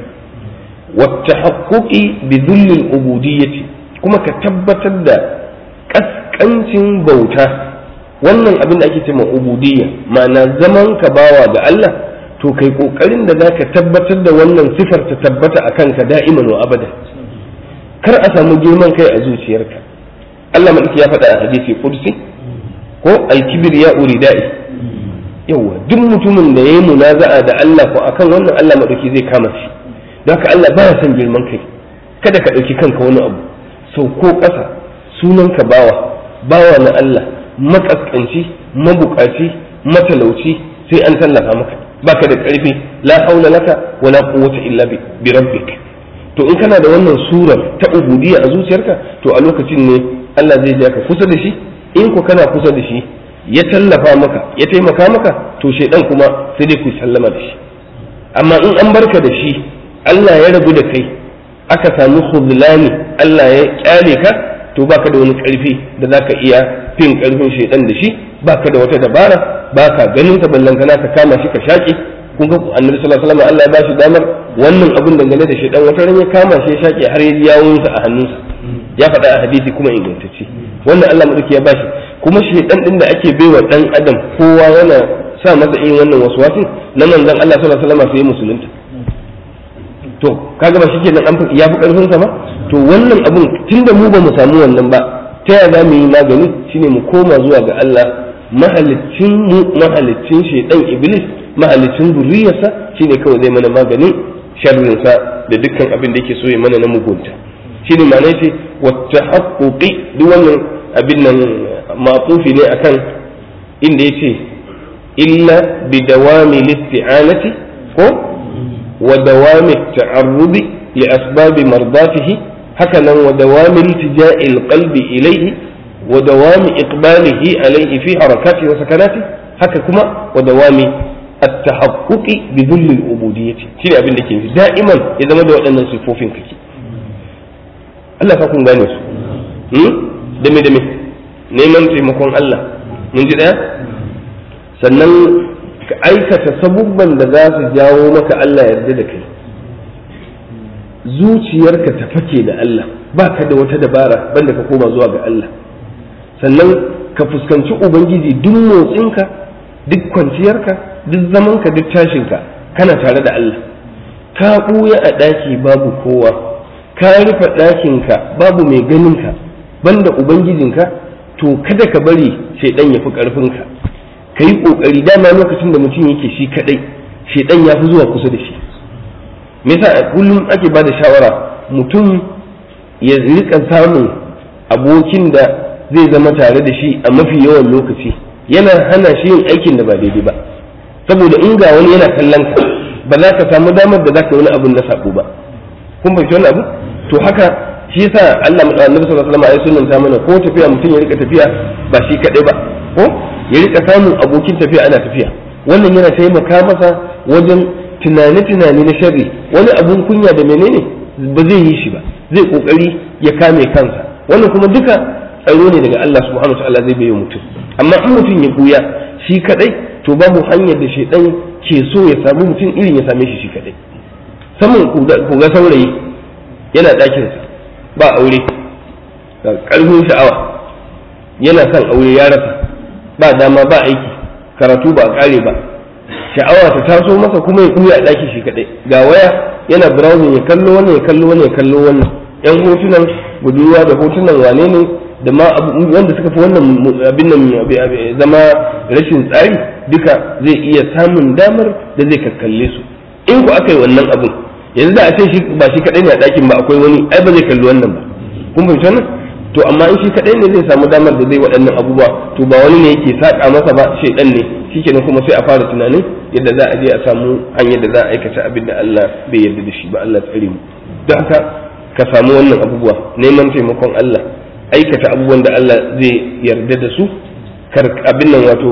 S2: والتحقق بذل العبودية kuma ka tabbatar da ƙasƙancin bauta wannan abin da ake cewa ubudiyya ma'ana zaman ka bawa ga Allah to kai ƙoƙarin da za ka tabbatar da wannan sifar ta tabbata a kanka da'iman wa abada kar a samu girman kai a zuciyarka Allah madaki ya faɗa a hadisi kursi ko alkibir ya uridai yawa duk mutumin da yayi munaza'a da Allah ko akan wannan Allah madaki zai kama shi don haka Allah baya son girman kai kada ka ɗauki kanka wani abu sau ko ƙasa sunan ka bawa bawa na Allah makaskanci mabukaci matalauci sai an tallafa maka baka da ƙarfi la haula laka wala quwwata illa bi rabbik to in kana da wannan surar ta ubudiyya a zuciyarka to a lokacin ne Allah zai ja ka kusa da shi in ku kana kusa da shi ya tallafa maka ya taimaka maka to shaidan kuma sai dai ku sallama da shi amma in an barka da shi Allah ya rabu da kai aka samu khudlani Allah ya kyale ka to baka da wani karfi da zaka iya fin karfin shaidan da shi baka da wata dabara baka ganin ka ballantana ka kama shi ka shaki kun ga annabi sallallahu alaihi wasallam Allah ya bashi damar wannan abun dangane da shaidan wata ran ya kama shi ya shaki har ya yawunsa a hannunsa ya faɗa a hadisi kuma ingantacce wannan Allah madauki ya bashi kuma shaidan din da ake baiwa dan adam kowa yana sa masa irin wannan waswasin na manzon Allah sallallahu alaihi wasallam sai musulunta to kaga ba shikenan an ya fi karfin sa ba to wannan abun tunda mu ba mu samu wannan ba ta yaya za mu yi magani shine mu koma zuwa ga Allah mahalicin mu mahalicin shaidan iblis mahalicin zuriyarsa shine kawai zai mana maganin sharrinsa da dukkan abin da yake so ya mana na mugunta shine ma'ana ce wata haƙoƙi duk wannan abin nan matsufi ne akan inda ya ce illa bi dawami listi'anati ko wa dawami ta'arrudi li asbabi mardatihi haka nan wa dawami iltija'il qalbi ilayhi wa dawami iqbalihi alayhi fi harakati wa sakanati haka kuma wa dawami التحقق بذل العبودية شيء abin da ke nufi da'iman ya zama da waɗannan sifofin kake Allah ka kun gane su da me da me neman taimakon Allah mun ji daya sannan ka aikata sabubban da za su jawo maka Allah yarda da kai zuciyarka ta fake da Allah ba ka da wata dabara banda ka koma zuwa ga Allah sannan ka fuskanci ubangiji duk motsinka duk kwanciyarka duk zamanka duk tashinka kana tare da Allah ka ɓuya a ɗaki babu kowa ka rufe ɗakinka babu mai ganinka banda ubangijinka to kada ka bari shaidan ya fi ƙarfinka ka yi ƙoƙari dama lokacin da mutum yake shi kaɗai shaidan ya fi zuwa kusa da shi me yasa kullum ake ba da shawara mutum ya rika samun abokin da zai zama tare da shi a mafi yawan lokaci yana hana shi yin aikin da ba daidai ba saboda in ga wani yana kallon ka ba za ka samu damar da za ka wani abun na sako ba kun fahimci wani abu to haka shi yasa Allah Annabi sallallahu alaihi wasallam ya sunnanta mana ko tafiya mutum ya rika tafiya ba shi kadai ba ko ya rika samun abokin tafiya ana tafiya wannan yana taimaka masa wajen tunane-tunane na sharri wani abun kunya da menene ba zai yi shi ba zai kokari ya kame kansa wannan kuma duka tsaro ne daga Allah subhanahu wa ta'ala zai bayo mutum amma in mutum ya buya shi kadai to babu hanyar da shaidan ke so ya samu mutum irin ya same shi shi kadai saman kuga saurayi yana ɗakinsa ba aure ga ƙarfin sha'awa yana son aure ya rasa ba dama ba aiki karatu ba a ƙare ba sha'awa ta taso masa kuma ya kuya a ɗaki shi kadai ga waya yana browsing ya kallo wannan ya kallo wannan ya kallo wannan yan hotunan budurwa da hotunan wane ne da ma wanda suka fi wannan abin nan zama rashin tsari duka zai iya samun damar da zai kakkalle su in ku aka yi wannan abun yanzu da a ce shi ba shi kadai ne a ɗakin ba akwai wani ai ba zai kalli wannan ba kun fahimci wannan to amma in shi kadai ne zai samu damar da zai waɗannan abubuwa to ba wani ne yake saƙa masa ba shaidan ne shikenan kuma sai a fara tunanin yadda za a je a samu hanyar da za a aikata abin da Allah bai yarda da shi ba Allah tsare mu don haka ka samu wannan abubuwa neman taimakon Allah aikata abubuwan da Allah zai yarda da su kar abin nan wato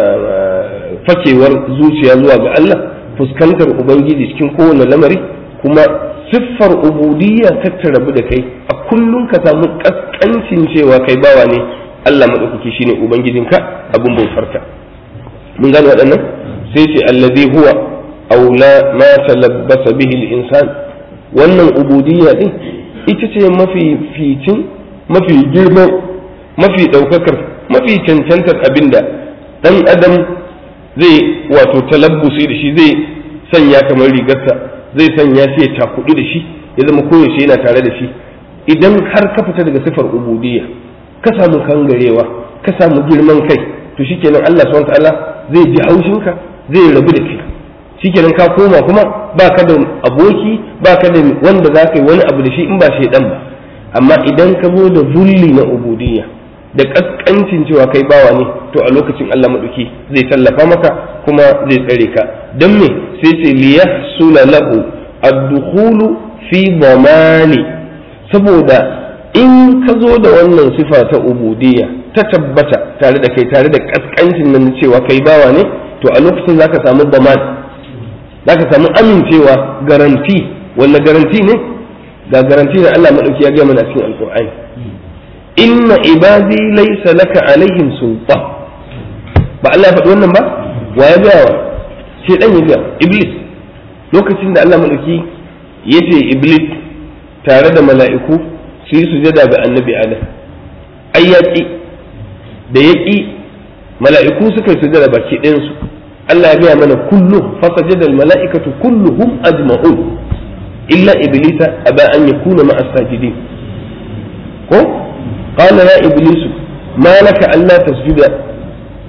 S2: fakewar zuciya zuwa ga Allah fuskantar ubangiji cikin kowane lamari kuma siffar ubudiyya ta rabu da kai a kullum ka samu kaskancin cewa kai bawa ne Allah madaukaki shine ubangijinka abin bautarka mun gane waɗannan sai ce allazi huwa aula ma talabbasa bihi al-insan wannan ubudiyya din ita ce mafi ficin mafi girman mafi ɗaukakar mafi cancantar abinda ɗan adam zai wato talabbusi da shi zai sanya kamar rigarsa zai sanya shi ya cakudu da shi ya zama koyaushe yana tare da shi idan har ka fita daga sifar ubudiyya ka samu kangarewa ka samu girman kai to shikenan Allah subhanahu ta'ala zai ji haushinka zai rabu da kai shikenan ka koma kuma baka da aboki baka da wanda za ka yi wani abu da shi in ba shaidan ba amma idan ka zo da zulli na ubudiyya da kaskancin cewa kai bawa ne to a lokacin Allah maɗauki zai tallafa maka kuma zai tsare ka don me sai ce liyahsula lahu ad-dukhulu fi dhamani saboda in ka zo da wannan sifa ta ubudiyya ta tabbata tare da kai tare da kaskancin nan cewa kai bawa ne to a lokacin zaka samu daman zaka samu amincewa garanti wanda garanti ne ga garanti da Allah maɗauki ya gaya mana cikin alqur'ani inna ibadi laysa laka alaihim sultan ba Allah ya faɗi wannan ba wa ya gaya wa sai dan ya gaya iblis lokacin da Allah madauki ya ce iblis tare da mala'iku su yi sujada ga annabi adam ai ya ƙi da ya ƙi mala'iku suka yi sujada baki ɗayansu Allah ya gaya mana kullu fasajada mala'ikatu kulluhum ajma'un illa iblisa aba an yakuna ma'a sajidin ko قال يا إبليس ما لك ألا تسجد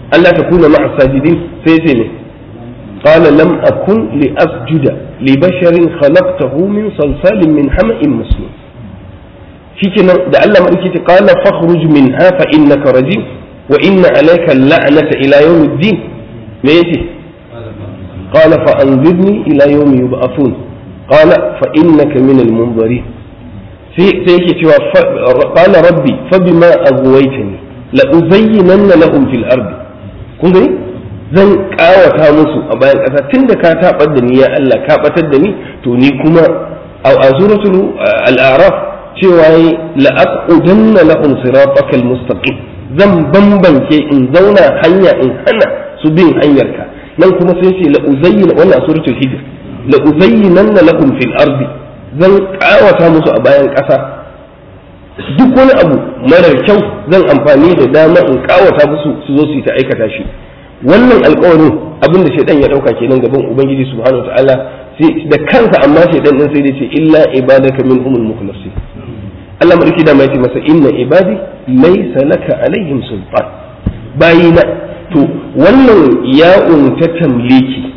S2: Allah ta kuna ma'a sajidin sai ce ne qala lam akun li asjuda li basharin khalaqtahu min salsalin min hama'in masnun shikenan da Allah madauki ce qala fakhruj minha fa innaka rajim wa inna alayka la'nata ila yawmiddin me yace qala fa anzirni ila yawmi yub'athun qala fa innaka min al-munzirin sai sai yake cewa qala rabbi fa bima aghwaytani la uzayyinanna lahum fil ardi kun gani zan kawata musu a bayan ƙasa tunda ka tabar da ni ya Allah ka batar da ni to ni kuma a suratul al-a'raf cewa yi la'aqudanna lahum siratakal mustaqim zan bambance in zauna hanya in hana su bin hanyarka nan kuma sai ce la uzayyina wannan suratul hijr la uzayyinanna lahum fil ardi zan kawata musu a bayan ƙasa duk wani abu marar kyau zan amfani da dama in kawata musu su zo su yi ta aikata shi wannan alƙawarin abin da shaidan ya dauka kenan gaban ubangiji subhanahu wataala sai da kansa amma shaidan din sai dai ce illa ibadaka minhumul mukhlasin Allah madauki da mai ce masa inna ibadi laysa laka alaihim sultan bayina to wannan ya'un ta tamliki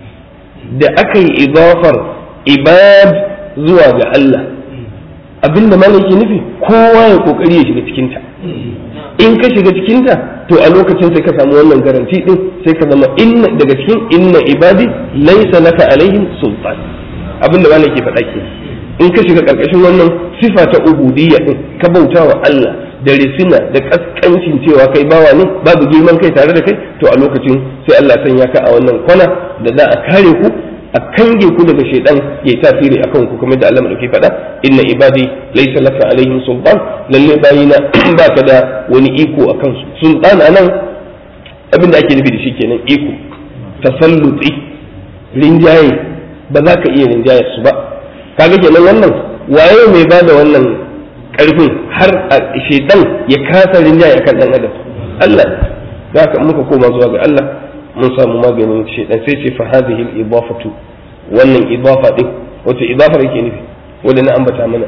S2: da aka yi idafar ibad zuwa ga Allah abinda malaki nufi kowa ya kokari ya shiga cikinta in ka shiga cikinta to a lokacin sai ka samu wannan garanti din sai ka zama inna daga cikin inna ibadi laysa laka alaihim sultan abinda malaki faɗa ke in ka shiga karkashin wannan sifa ta ubudiyya din ka bauta wa Allah da risina da kaskancin cewa kai bawa ne babu girman kai tare da kai to a lokacin sai Allah sanya ka a wannan kwana da za a kare ku a kange ku daga shaidan ya tasiri akan ku kamar da Allah madauki faɗa inna ibadi laysa laka alaihim sultan lalle bayina baka da wani iko akan su sultan anan abinda ake nufi da shi kenan iko tasalluti rinjaye ba za ka iya rinjaye su ba kaga kenan wannan waye mai ba da wannan karfin har a shaitan ya kasa rinjaye akan dan adam Allah za ka muka koma zuwa ga Allah mun samu maganin shaitan sai ce fa hadhihi al-idafatu wannan idafa din wato idafar yake nufi wanda na ambata mana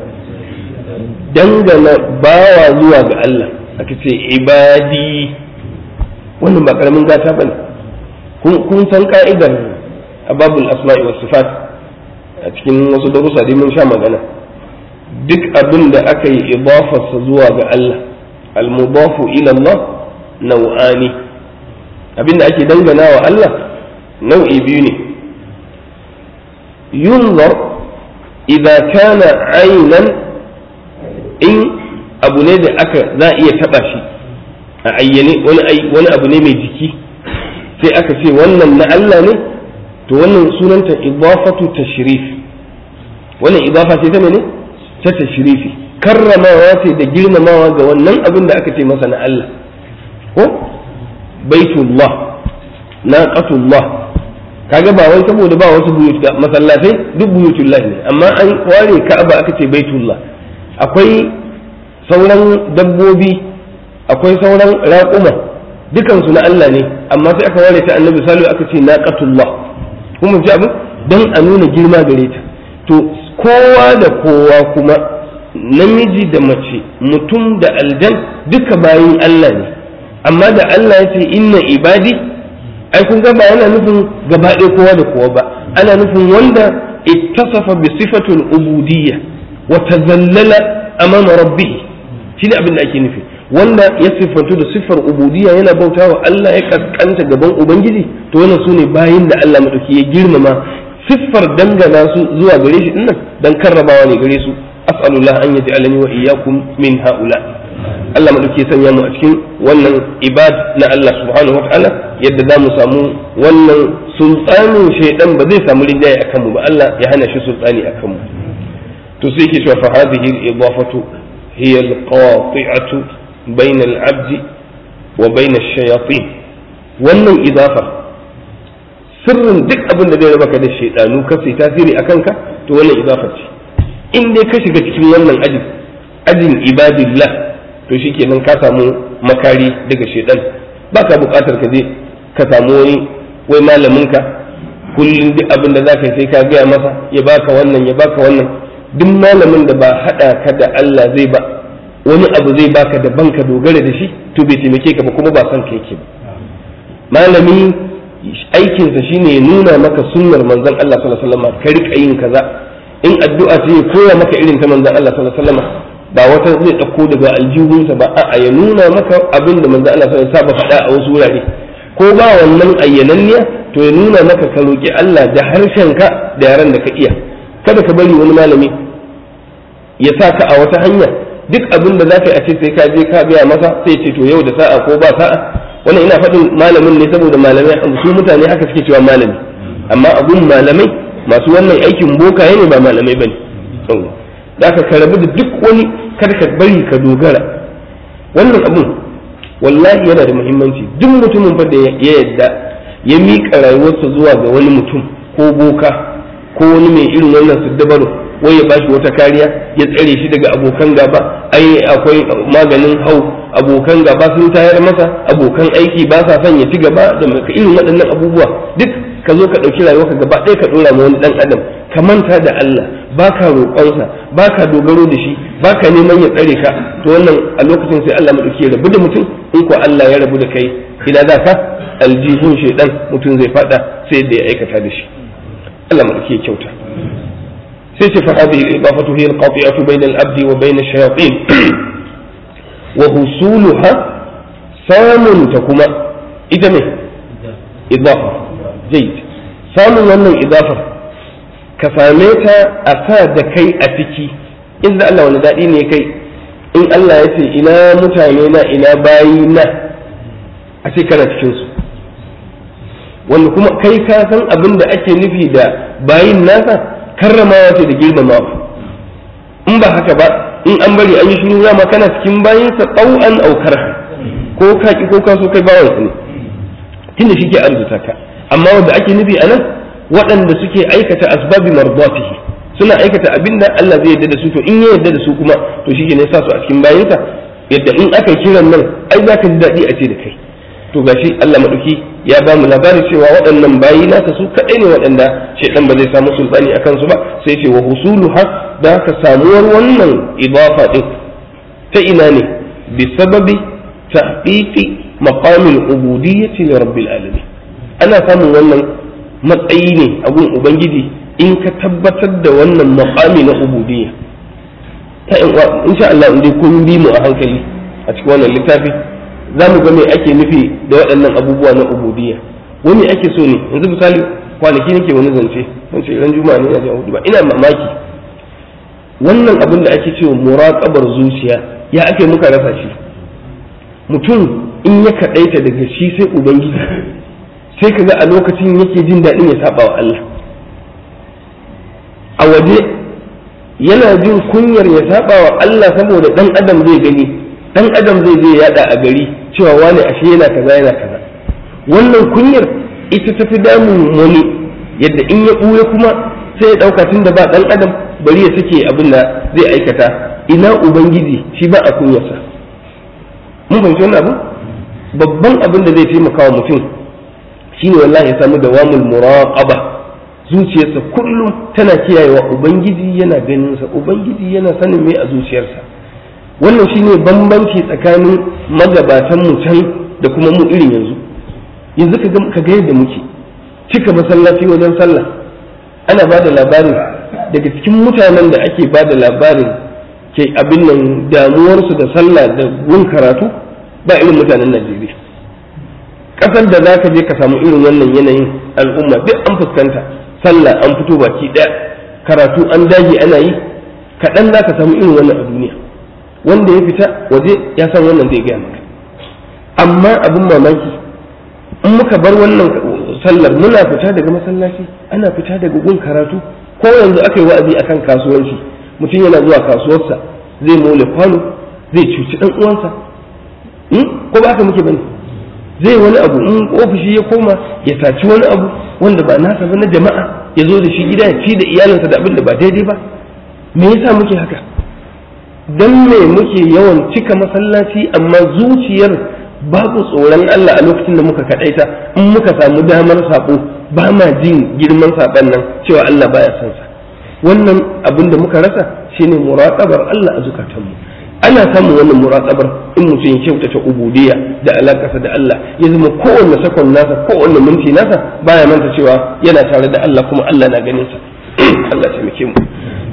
S2: dangana bawa zuwa ga Allah aka ce ibadi wannan ba karamin gata bane kun san ka'idar ababul asma'i was sifat a cikin wasu darussa dai mun sha magana duk abin da aka yi idafarsa zuwa ga Allah al-mudafu ila Allah nau'ani abin da ake dangana wa Allah nau'i biyu ne yunzar idza kana aynan in abu ne da aka za a iya taba shi a ayyane wani abu ne mai jiki sai aka ce wannan na Allah ne to wannan sunanta idafatu tashrif wannan idafa ce ta mene ta tashrifi karramawa ce da girmamawa ga wannan abin da aka ce masa na Allah ko baitullah naqatullah kaga ba wai saboda ba wasu buyut masallatai duk buyutullah ne amma an ware ka'aba aka ce baitullah akwai sauran dabbobi akwai sauran raƙuma dukansu na Allah ne amma sai aka ware ta annabi salihu aka ce naqatullah kuma ji abin don a nuna girma gare ta to kowa da kowa kuma namiji da mace mutum da aljan duka bayin Allah ne amma da Allah ya ce inna ibadi ai kun ga ba yana nufin gaba ɗaya kowa da kowa ba ana nufin wanda ittasafa bi sifatul ubudiyya wa tazallala amama rabbih shi ne abin da ake nufi wanda ya siffantu da siffar ubudiyya yana bauta wa Allah ya kaskanta gaban ubangiji to wannan su ne bayin da Allah madauki ya girmama siffar dangana su zuwa gare shi dinnan dan karrabawa ne gare su as'alullah an yaj'alani wa iyyakum min haula Allah madauki ya sanya mu a cikin wannan ibad na Allah subhanahu wataala yadda za mu samu wannan sultanin shaidan ba zai samu rinjaye akan mu ba Allah ya hana shi sultani akan mu to sai yake cewa fa hadhihi al-idafatu hiya al-qati'atu bayna al-'abd wa bayna ash-shayatin wannan idafa sirrin duk abin da zai raba ka da shaidanu ka sai tasiri akan ka to wannan idafa ce in dai ka shiga cikin wannan ajin ajin ibadillah to shikenan ka samu makari daga shaidan baka bukatar ka je ka samu wani wai malamin ka kullum duk abin da za ka sai ka gaya masa ya baka wannan ya baka wannan duk malamin da ba haɗa ka da Allah zai ba wani abu zai baka da banka dogara da shi to bai taimake ka ba kuma ba san ka yake ba malami aikinsa shine ya nuna maka sunnar manzon Allah sallallahu alaihi wasallam ka rika yin kaza in addu'a ce ya koya maka irin ta manzon Allah sallallahu alaihi wasallam ba wata zai dauko daga aljihunsa ba a'a ya nuna maka abin da manzon Allah sallallahu alaihi wasallam faɗa a wasu wurare ko ba wannan ayyananniya to ya nuna maka ka roki Allah da harshenka da yaran da ka iya kada ka bari wani malami ya sa ka a wata hanya duk abin da za ka yi a ce sai ka je ka biya masa sai ce to yau da sa'a ko ba sa'a wannan ina faɗin malamin ne saboda malamai su mutane haka suke cewa malami amma abun malamai masu wannan aikin bokaye ne ba malamai bane da ka ka rabu da duk wani kada ka bari ka dogara wannan abun wallahi yana da muhimmanci duk mutumin fa da ya yadda ya miƙa rayuwarsa zuwa ga wani mutum ko boka ko wani mai irin wannan siddabaru wai ya bashi wata kariya ya tsare shi daga abokan gaba ai akwai maganin hau abokan gaba sun tayar masa abokan aiki ba sa son ya ci gaba da irin waɗannan abubuwa duk ka zo ka ɗauki rayuwarka gaba ɗaya ka ɗora ma wani ɗan adam ka manta da Allah ba ka roƙonsa ba ka dogaro da shi ba ka neman ya tsare ka to wannan a lokacin sai Allah maɗauki ya rabu da mutum in ko Allah ya rabu da kai ina za ka aljihun shaidan mutum zai faɗa sai yadda ya aikata da shi Allah maɗauki ya kyauta sai ce fa hadhihi al-idafatu hiya al-qati'atu bayna al-abdi wa bayna ash-shayatin wa husuluha samun ta kuma ita ne idafa jayyid samun wannan idafar ka same ta a sa da kai a ciki in da Allah wani daɗi ne kai in Allah ya ce ina mutane na ina bayi na a ce kana cikin su wanda kuma kai ka san abin da ake nufi da bayin nasa karramawa ce da girmamawa in ba haka ba in an bari an yi shiru ma kana cikin bayinsa ɗau'an aukar ko ka ki ko ka so kai bawansa ne tunda shi ke arzuta ka amma wanda ake nufi a nan waɗanda suke aikata asbabi mardatihi suna aikata abin da Allah zai yarda da su to in ya yarda da su kuma to shi ne sa su a cikin bayinsa yadda in aka kiran nan ai za ka ji daɗi a ce da kai to gashi Allah maɗauki ya ba mu labari cewa waɗannan bayi nasa su kaɗai ne waɗanda shaidan ba zai samu sultani a kansu ba sai ce wa husuluha da ka samuwar wannan idafa ɗin ta ina ne bi sababi tahqiqi maqamil ubudiyyati li rabbil alamin ana samun wannan matsayi ne a gun ubangiji in ka tabbatar da wannan maqami na ubudiyya ta in sha Allah in dai kun bi mu a hankali a cikin wannan littafi za mu ga me ake nufi da waɗannan abubuwa na ubudiyya wani ake so ne yanzu misali kwanaki nake wani zance wance ran juma'a ne ina hudu ba ina mamaki wannan abin da ake cewa muraqabar zuciya ya ake muka rasa shi mutum in ya kaɗaita daga shi sai ubangiji sai ka ga a lokacin yake jin daɗin ya saba wa Allah a waje yana jin kunyar ya saba wa Allah saboda ɗan adam zai gani ɗan adam zai je yada a gari cewa wani ashe yana kaza yana kaza wannan kunyar ita tafi damun wani yadda in ya ɓuya kuma sai ya ɗauka tun da ba ɗan adam bari ya sake abin da zai aikata ina ubangiji shi ba a kunyarsa mun fahimci wannan abu babban abin da zai taimaka wa mutum shine wallahi ya samu dawamul muraqaba zuciyarsa kullum tana kiyayewa ubangiji yana ganin sa ubangiji yana sanin me a zuciyarsa wannan shine bambanci tsakanin magabatan mu can da kuma mu irin yanzu yanzu ka ga yadda muke cika masallaci wajen sallah ana ba da labarin daga cikin mutanen da ake ba da labarin ke abin nan damuwarsu da sallah da gun karatu ba irin mutanen najeriya ƙasar da za ka je ka samu irin wannan yanayin al'umma duk an fuskanta sallah an fito baki ɗaya karatu an dage ana yi kaɗan za ka samu irin wannan a duniya wanda ya fita waje ya san wannan zai gaya maka amma abin mamaki in muka bar wannan sallar muna fita daga masallaci ana fita daga gun karatu ko yanzu aka yi wa'azi akan kasuwanci mutum yana zuwa kasuwarsa zai mole kwano zai cuci dan uwansa ko ba haka muke bane zai wani abu in ofishi ya koma ya saci wani abu wanda ba nasa ba na jama'a ya zo da shi gida ya ci da iyalinsa da abin da ba daidai ba me yasa muke haka dan me muke yawan cika masallaci amma zuciyar babu tsoron Allah a lokacin da muka kadaita in muka samu damar sabo ba ma jin girman saban nan cewa Allah baya son sa wannan abin da muka rasa shine muraqabar Allah a zukatanmu ana samun wannan muraqabar in mutum ya kyautata ubudiyya da alakarsa da Allah ya zama kowanne sakon nasa kowanne minti nasa baya manta cewa yana tare da Allah kuma Allah na ganin sa Allah ya taimake mu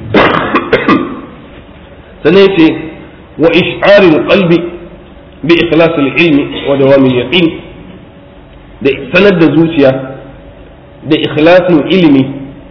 S2: sannan yace wa ish'aril qalbi bi ikhlasil ilmi wa dawamil yaqin da sanar da zuciya da ikhlasin ilimi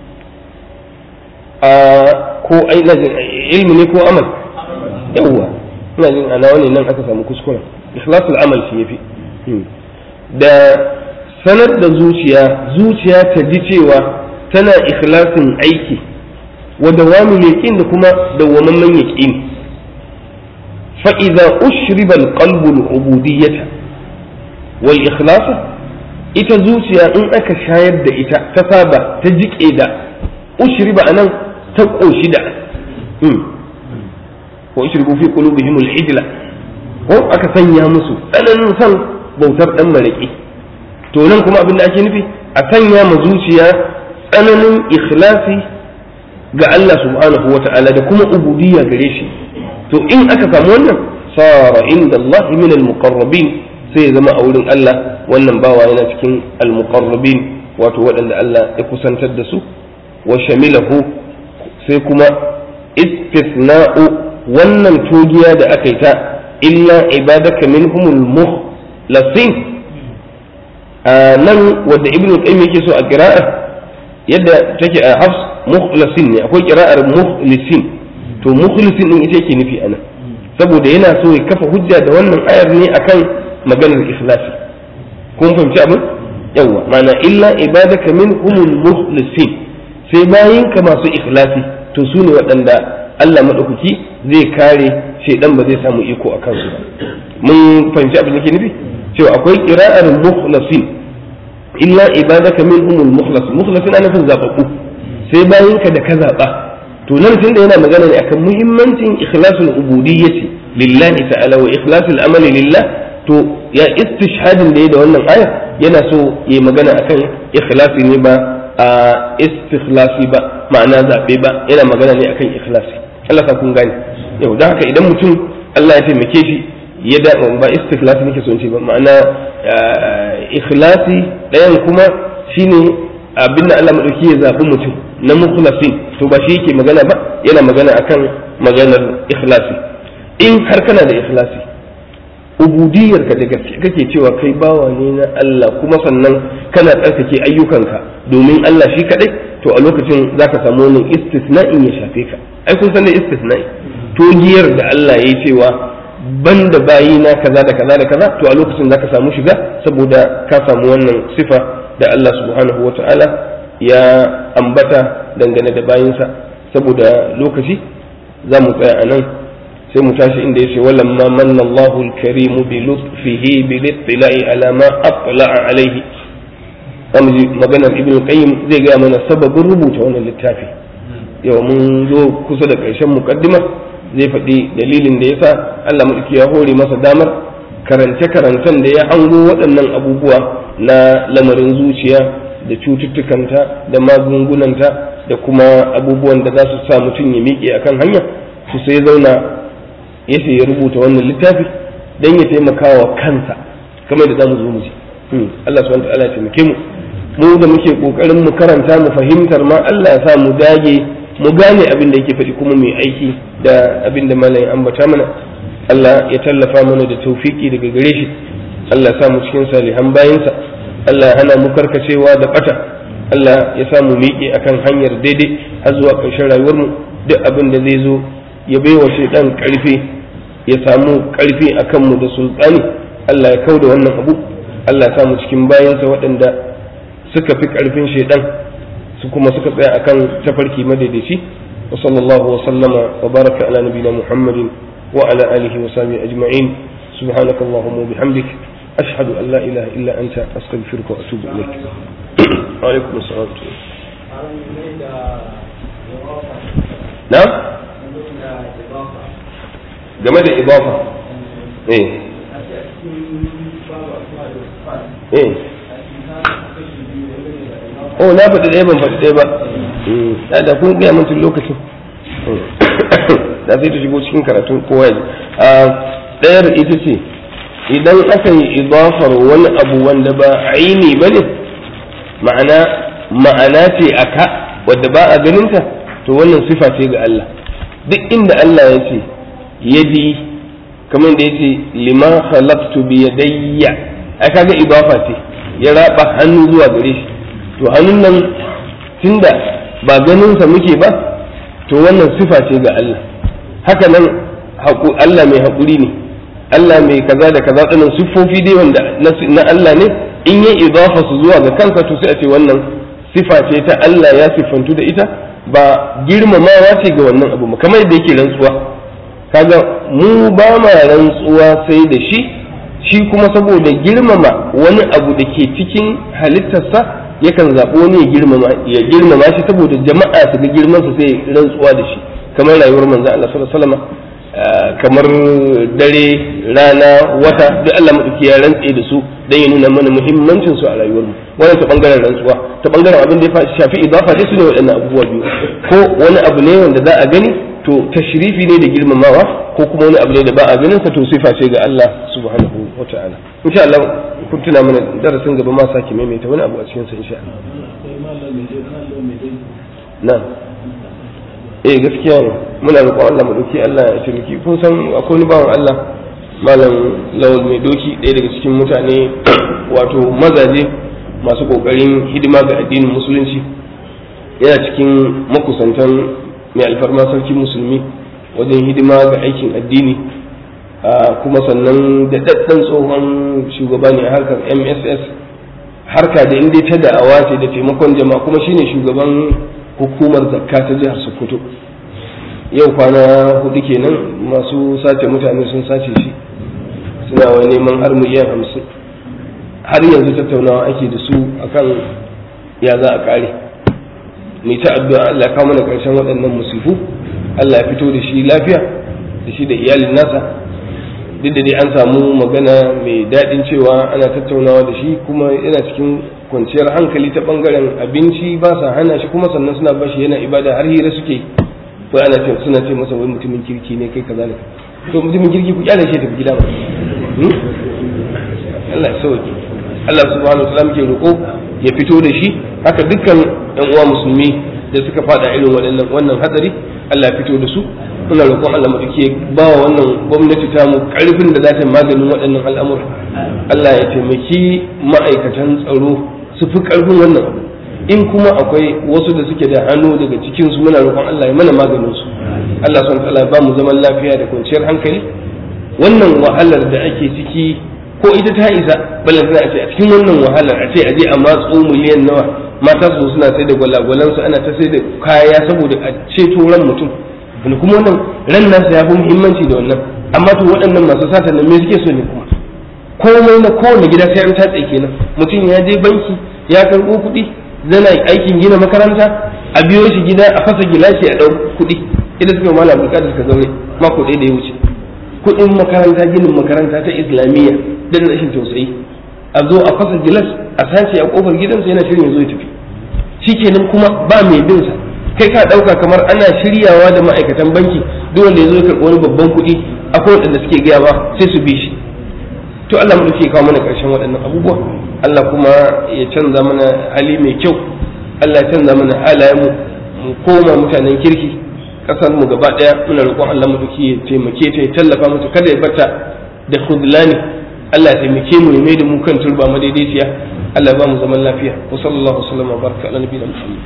S2: a ko ilmi ne ko amal yawwa ina jin ana wani nan aka samu kuskuren ikhlasul amal shi yafi da sanar da zuciya zuciya ta ji cewa tana ikhlasin aiki wa dawamul yaqin da kuma dawwamamman yaqin fa idza ushriba alqalbu al-ubudiyyah wal ikhlas ita zuciya in aka shayar da ita ta saba ta jike da ushriba anan ta koshi da wa ushribu fi qulubihim al-ijla ko aka sanya musu tsananin san bautar dan maraki to nan kuma abin da ake nufi a sanya ma zuciya tsananin ikhlasi ga Allah subhanahu wata'ala da kuma ubudiyya gare shi to in aka samu wannan sara inda Allah min al-muqarrabin sai ya zama a wurin Allah wannan bawa yana cikin al-muqarrabin wato waɗanda Allah ya kusantar da su wa shamilahu sai kuma istisna'u wannan togiya da aka yi ta illa ibadaka minhumul mukhlasin a nan wadda ibnu qayyim yake so a qira'a yadda take a hafs mukhlasin ne akwai qira'ar mukhlisin to mukhlisin din ita yake nufi anan saboda yana so ya kafa hujja da wannan ayar ne akan maganar ikhlasi kun fahimci abin yawa ma'ana illa ibadaka minhumul mukhlisin sai bayinka masu ikhlasi to su ne waɗanda Allah maɗaukaki zai kare shaidan ba zai samu iko a kansu ba mun fahimci abin da ke nufi cewa akwai qira'ar mukhlasin illa ibadaka minhumul mukhlas mukhlasin ana nufin zababbu sai bayinka da ka zaba to nan tun da yana magana ne akan muhimmancin ikhlasul ubudiyyati lillahi ta'ala wa ikhlasul amali lillah to ya istishhadin da ya da wannan aya yana so ya magana akan ikhlasi ne ba a istikhlasi ba ma'ana zabe ba yana magana ne akan ikhlasi Allah ka kun gane yau don haka idan mutum Allah ya taimake shi ya da ba istikhlasi nake so in ce ba ma'ana ikhlasi ɗayan kuma shine abin da Allah madauki ya zabi mutum na mukhlasin to ba shi yake magana ba yana magana akan maganar ikhlasi in har kana da ikhlasi ubudiyar ka da gaske kake cewa kai bawa ne na Allah kuma sannan kana tsarkake ayyukanka domin Allah shi kadai to a lokacin zaka samu wannan istisna'in ya shafe ka ai kun san da istisna'i to giyar da Allah ya yi cewa banda bayi na kaza da kaza da kaza to a lokacin zaka samu shiga saboda ka samu wannan sifa da Allah subhanahu wata'ala ya ambata dangane da bayinsa saboda lokaci za mu tsaya a nan sai mu tashi inda yace walamma manna Allahu al-karim bi lutfihi bi littila'i ala ma atla'a alayhi zamu ji maganar ibn qayyim zai ga mana sababin rubuta wannan littafi yau mun zo kusa da ƙarshen mukaddima zai faɗi dalilin da yasa Allah madauki ya hore masa damar karance karancen da ya hango waɗannan abubuwa na lamarin zuciya da cututtukanta da magungunanta da kuma abubuwan da za su sa mutum ya miƙe akan hanya su sai zauna ya ce ya rubuta wannan littafi don ya taimaka wa kansa kamar da za mu zo mu ji Allah subhanahu wa ta'ala ya taimake mu mu da muke kokarin mu karanta mu fahimtar ma Allah ya sa mu dage mu gane abin da yake faɗi kuma mu yi aiki da abin da malamin ambata mana Allah ya tallafa mana da taufiki daga gare shi Allah ya sa mu cikin salihan bayinsa Allah ya hana mu karkacewa da bata Allah ya sa mu miƙe akan hanyar daidai har zuwa ƙarshen rayuwar mu duk abin da zai zo ya baiwa shaidan ƙarfi ya samu ƙarfi akan mu da sultani Allah ya kauda wannan abu Allah ya sa mu cikin bayansa waɗanda suka fi ƙarfin shaidan su kuma suka tsaya akan tafarki madaidaici wa sallallahu wa sallama wa baraka ala nabiyina muhammadin wa ala alihi wa sahbihi ajma'in subhanaka allahumma wa bihamdik ashhadu an la ilaha illa anta astaghfiruka wa atubu ilaik wa alaikum assalam na game da idafa eh eh oh na faɗi ɗaya ban faɗi ɗaya ba da kun gaya min tun lokacin da sai ta shigo cikin karatun kowa ya ɗayar ita ce idan aka yi idafar wani abu wanda ba aini ba ne ma'ana ma'ana ce a ka wadda ba a ganinta to wannan sifa ce ga Allah duk inda Allah ya ce yadi kamar da ya ce lima khalaqtu bi yadayya ai kaga idafa ce ya raba hannu zuwa gare shi to hannun nan tunda ba ganinsa muke ba to wannan sifa ce ga Allah haka nan Allah mai haƙuri ne Allah mai kaza da kaza ɗinan siffofi dai wanda na Allah ne in yi idafa su zuwa ga kansa to sai a ce wannan sifa ce ta Allah ya siffantu da ita ba girmamawa ce ga wannan abu kamar yadda yake rantsuwa kaga mu ba ma rantsuwa sai da shi shi kuma saboda girmama wani abu da ke cikin halittarsa yakan zaɓi wani ya girmama ya girmama shi saboda jama'a su ga girmansa sai rantsuwa da shi kamar rayuwar manzo Allah sallallahu alaihi wasallam kamar dare rana wata duk Allah madauki ya rantse da su dan ya nuna mana muhimmancin su a rayuwar mu wannan ta bangaren rantsuwa ta bangaren abin da ya shafi idafa dai su ne waɗannan abubuwa biyu ko wani abu ne wanda za a gani to tashrifi ne da girmamawa ko kuma wani abu ne da ba a ganin sa to sifa ce ga Allah subhanahu wataala insha Allah kun tuna mana darasin gaba ma sake maimaita wani abu a cikin sa insha Allah na'am eh gaskiya ne muna roƙon Allah mu doki Allah ya taimaki kun san akwai wani bawan Allah malam lawal mai doki ɗaya daga cikin mutane wato mazaje masu ƙoƙarin hidima ga addinin musulunci yana cikin makusantan mai alfarma sarki musulmi wajen hidima ga aikin addini kuma sannan da daddan tsohon shugaba ne a harkar mss harka da inda ta da'awa ce da taimakon jama'a kuma shine shugaban hukumar zakka ta jihar sokoto yau kwana hudu kenan masu sace mutane sun sace shi suna wani neman har miliyan hamsin har yanzu tattaunawa ake da su akan ya za a kare mai ta addu'a Allah ya kawo mana karshen waɗannan musifu Allah ya fito da shi lafiya da shi da iyalin nasa duk da dai an samu magana mai daɗin cewa ana tattaunawa da shi kuma yana cikin kwanciyar hankali ta ɓangaren abinci ba sa hana shi kuma sannan suna ba shi yana ibada har hira suke wai ana ce suna ce masa wai mutumin kirki ne kai kaza ne to mutumin kirki ku kyale shi tafi gida ba Allah ya sauke Allah subhanahu wa ta'ala muke roƙo ya fito da shi haka dukkan yan uwa musulmi da suka fada irin waɗannan wannan hadari Allah ya fito da su muna roƙon Allah madauke ba wa wannan gwamnati ta mu ƙarfin da za ta maganin waɗannan al'amura Allah ya taimaki ma'aikatan tsaro su fi ƙarfin wannan abu in kuma akwai wasu da suke da hannu daga cikin su muna roƙon Allah ya mana maganin su Allah subhanahu wa ba mu zaman lafiya da kwanciyar hankali wannan wahalar da ake ciki ko ita ta isa balan tana ce a cikin wannan wahalar a ce a je a matso miliyan nawa mata su suna sai da gwalagwalan su ana ta sai da kaya saboda a ceto ran mutum wani kuma wannan ran nasa ya fi muhimmanci da wannan amma to waɗannan masu sata nan me suke so ne kuma komai na kowane gida sai an tatse kenan mutum ya je banki ya karɓo kuɗi zana aikin gina makaranta a biyo shi gida a fasa gilashi a ɗau kuɗi idan suka mala bulka da suka zaune mako ɗaya da ya wuce kuɗin makaranta ginin makaranta ta islamiyya dan rashin tausayi a zo a fasa gilas a sace a kofar gidansa yana shirin ya zo ya tafi shikenan kuma ba mai bin sa kai ka dauka kamar ana shiryawa da ma'aikatan banki duk wanda ya zo ya karɓi wani babban kuɗi akwai waɗanda suke gaya ba sai su bi shi to Allah mu ke kawo mana ƙarshen waɗannan abubuwa Allah kuma ya canza mana hali mai kyau Allah ya canza mana halayen mu koma mutanen kirki kasar mu gaba daya muna roƙon Allah mu ya taimake ta ya tallafa mata kada ya bata da khudlani Allah ya taimake mu ya da mu kan turba madaidaiciya Allah ba mu zaman lafiya wa sallallahu alaihi wa baraka ala nabiyina Muhammad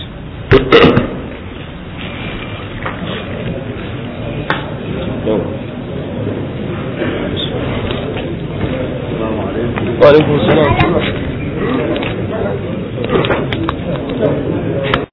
S2: wa alaikum salam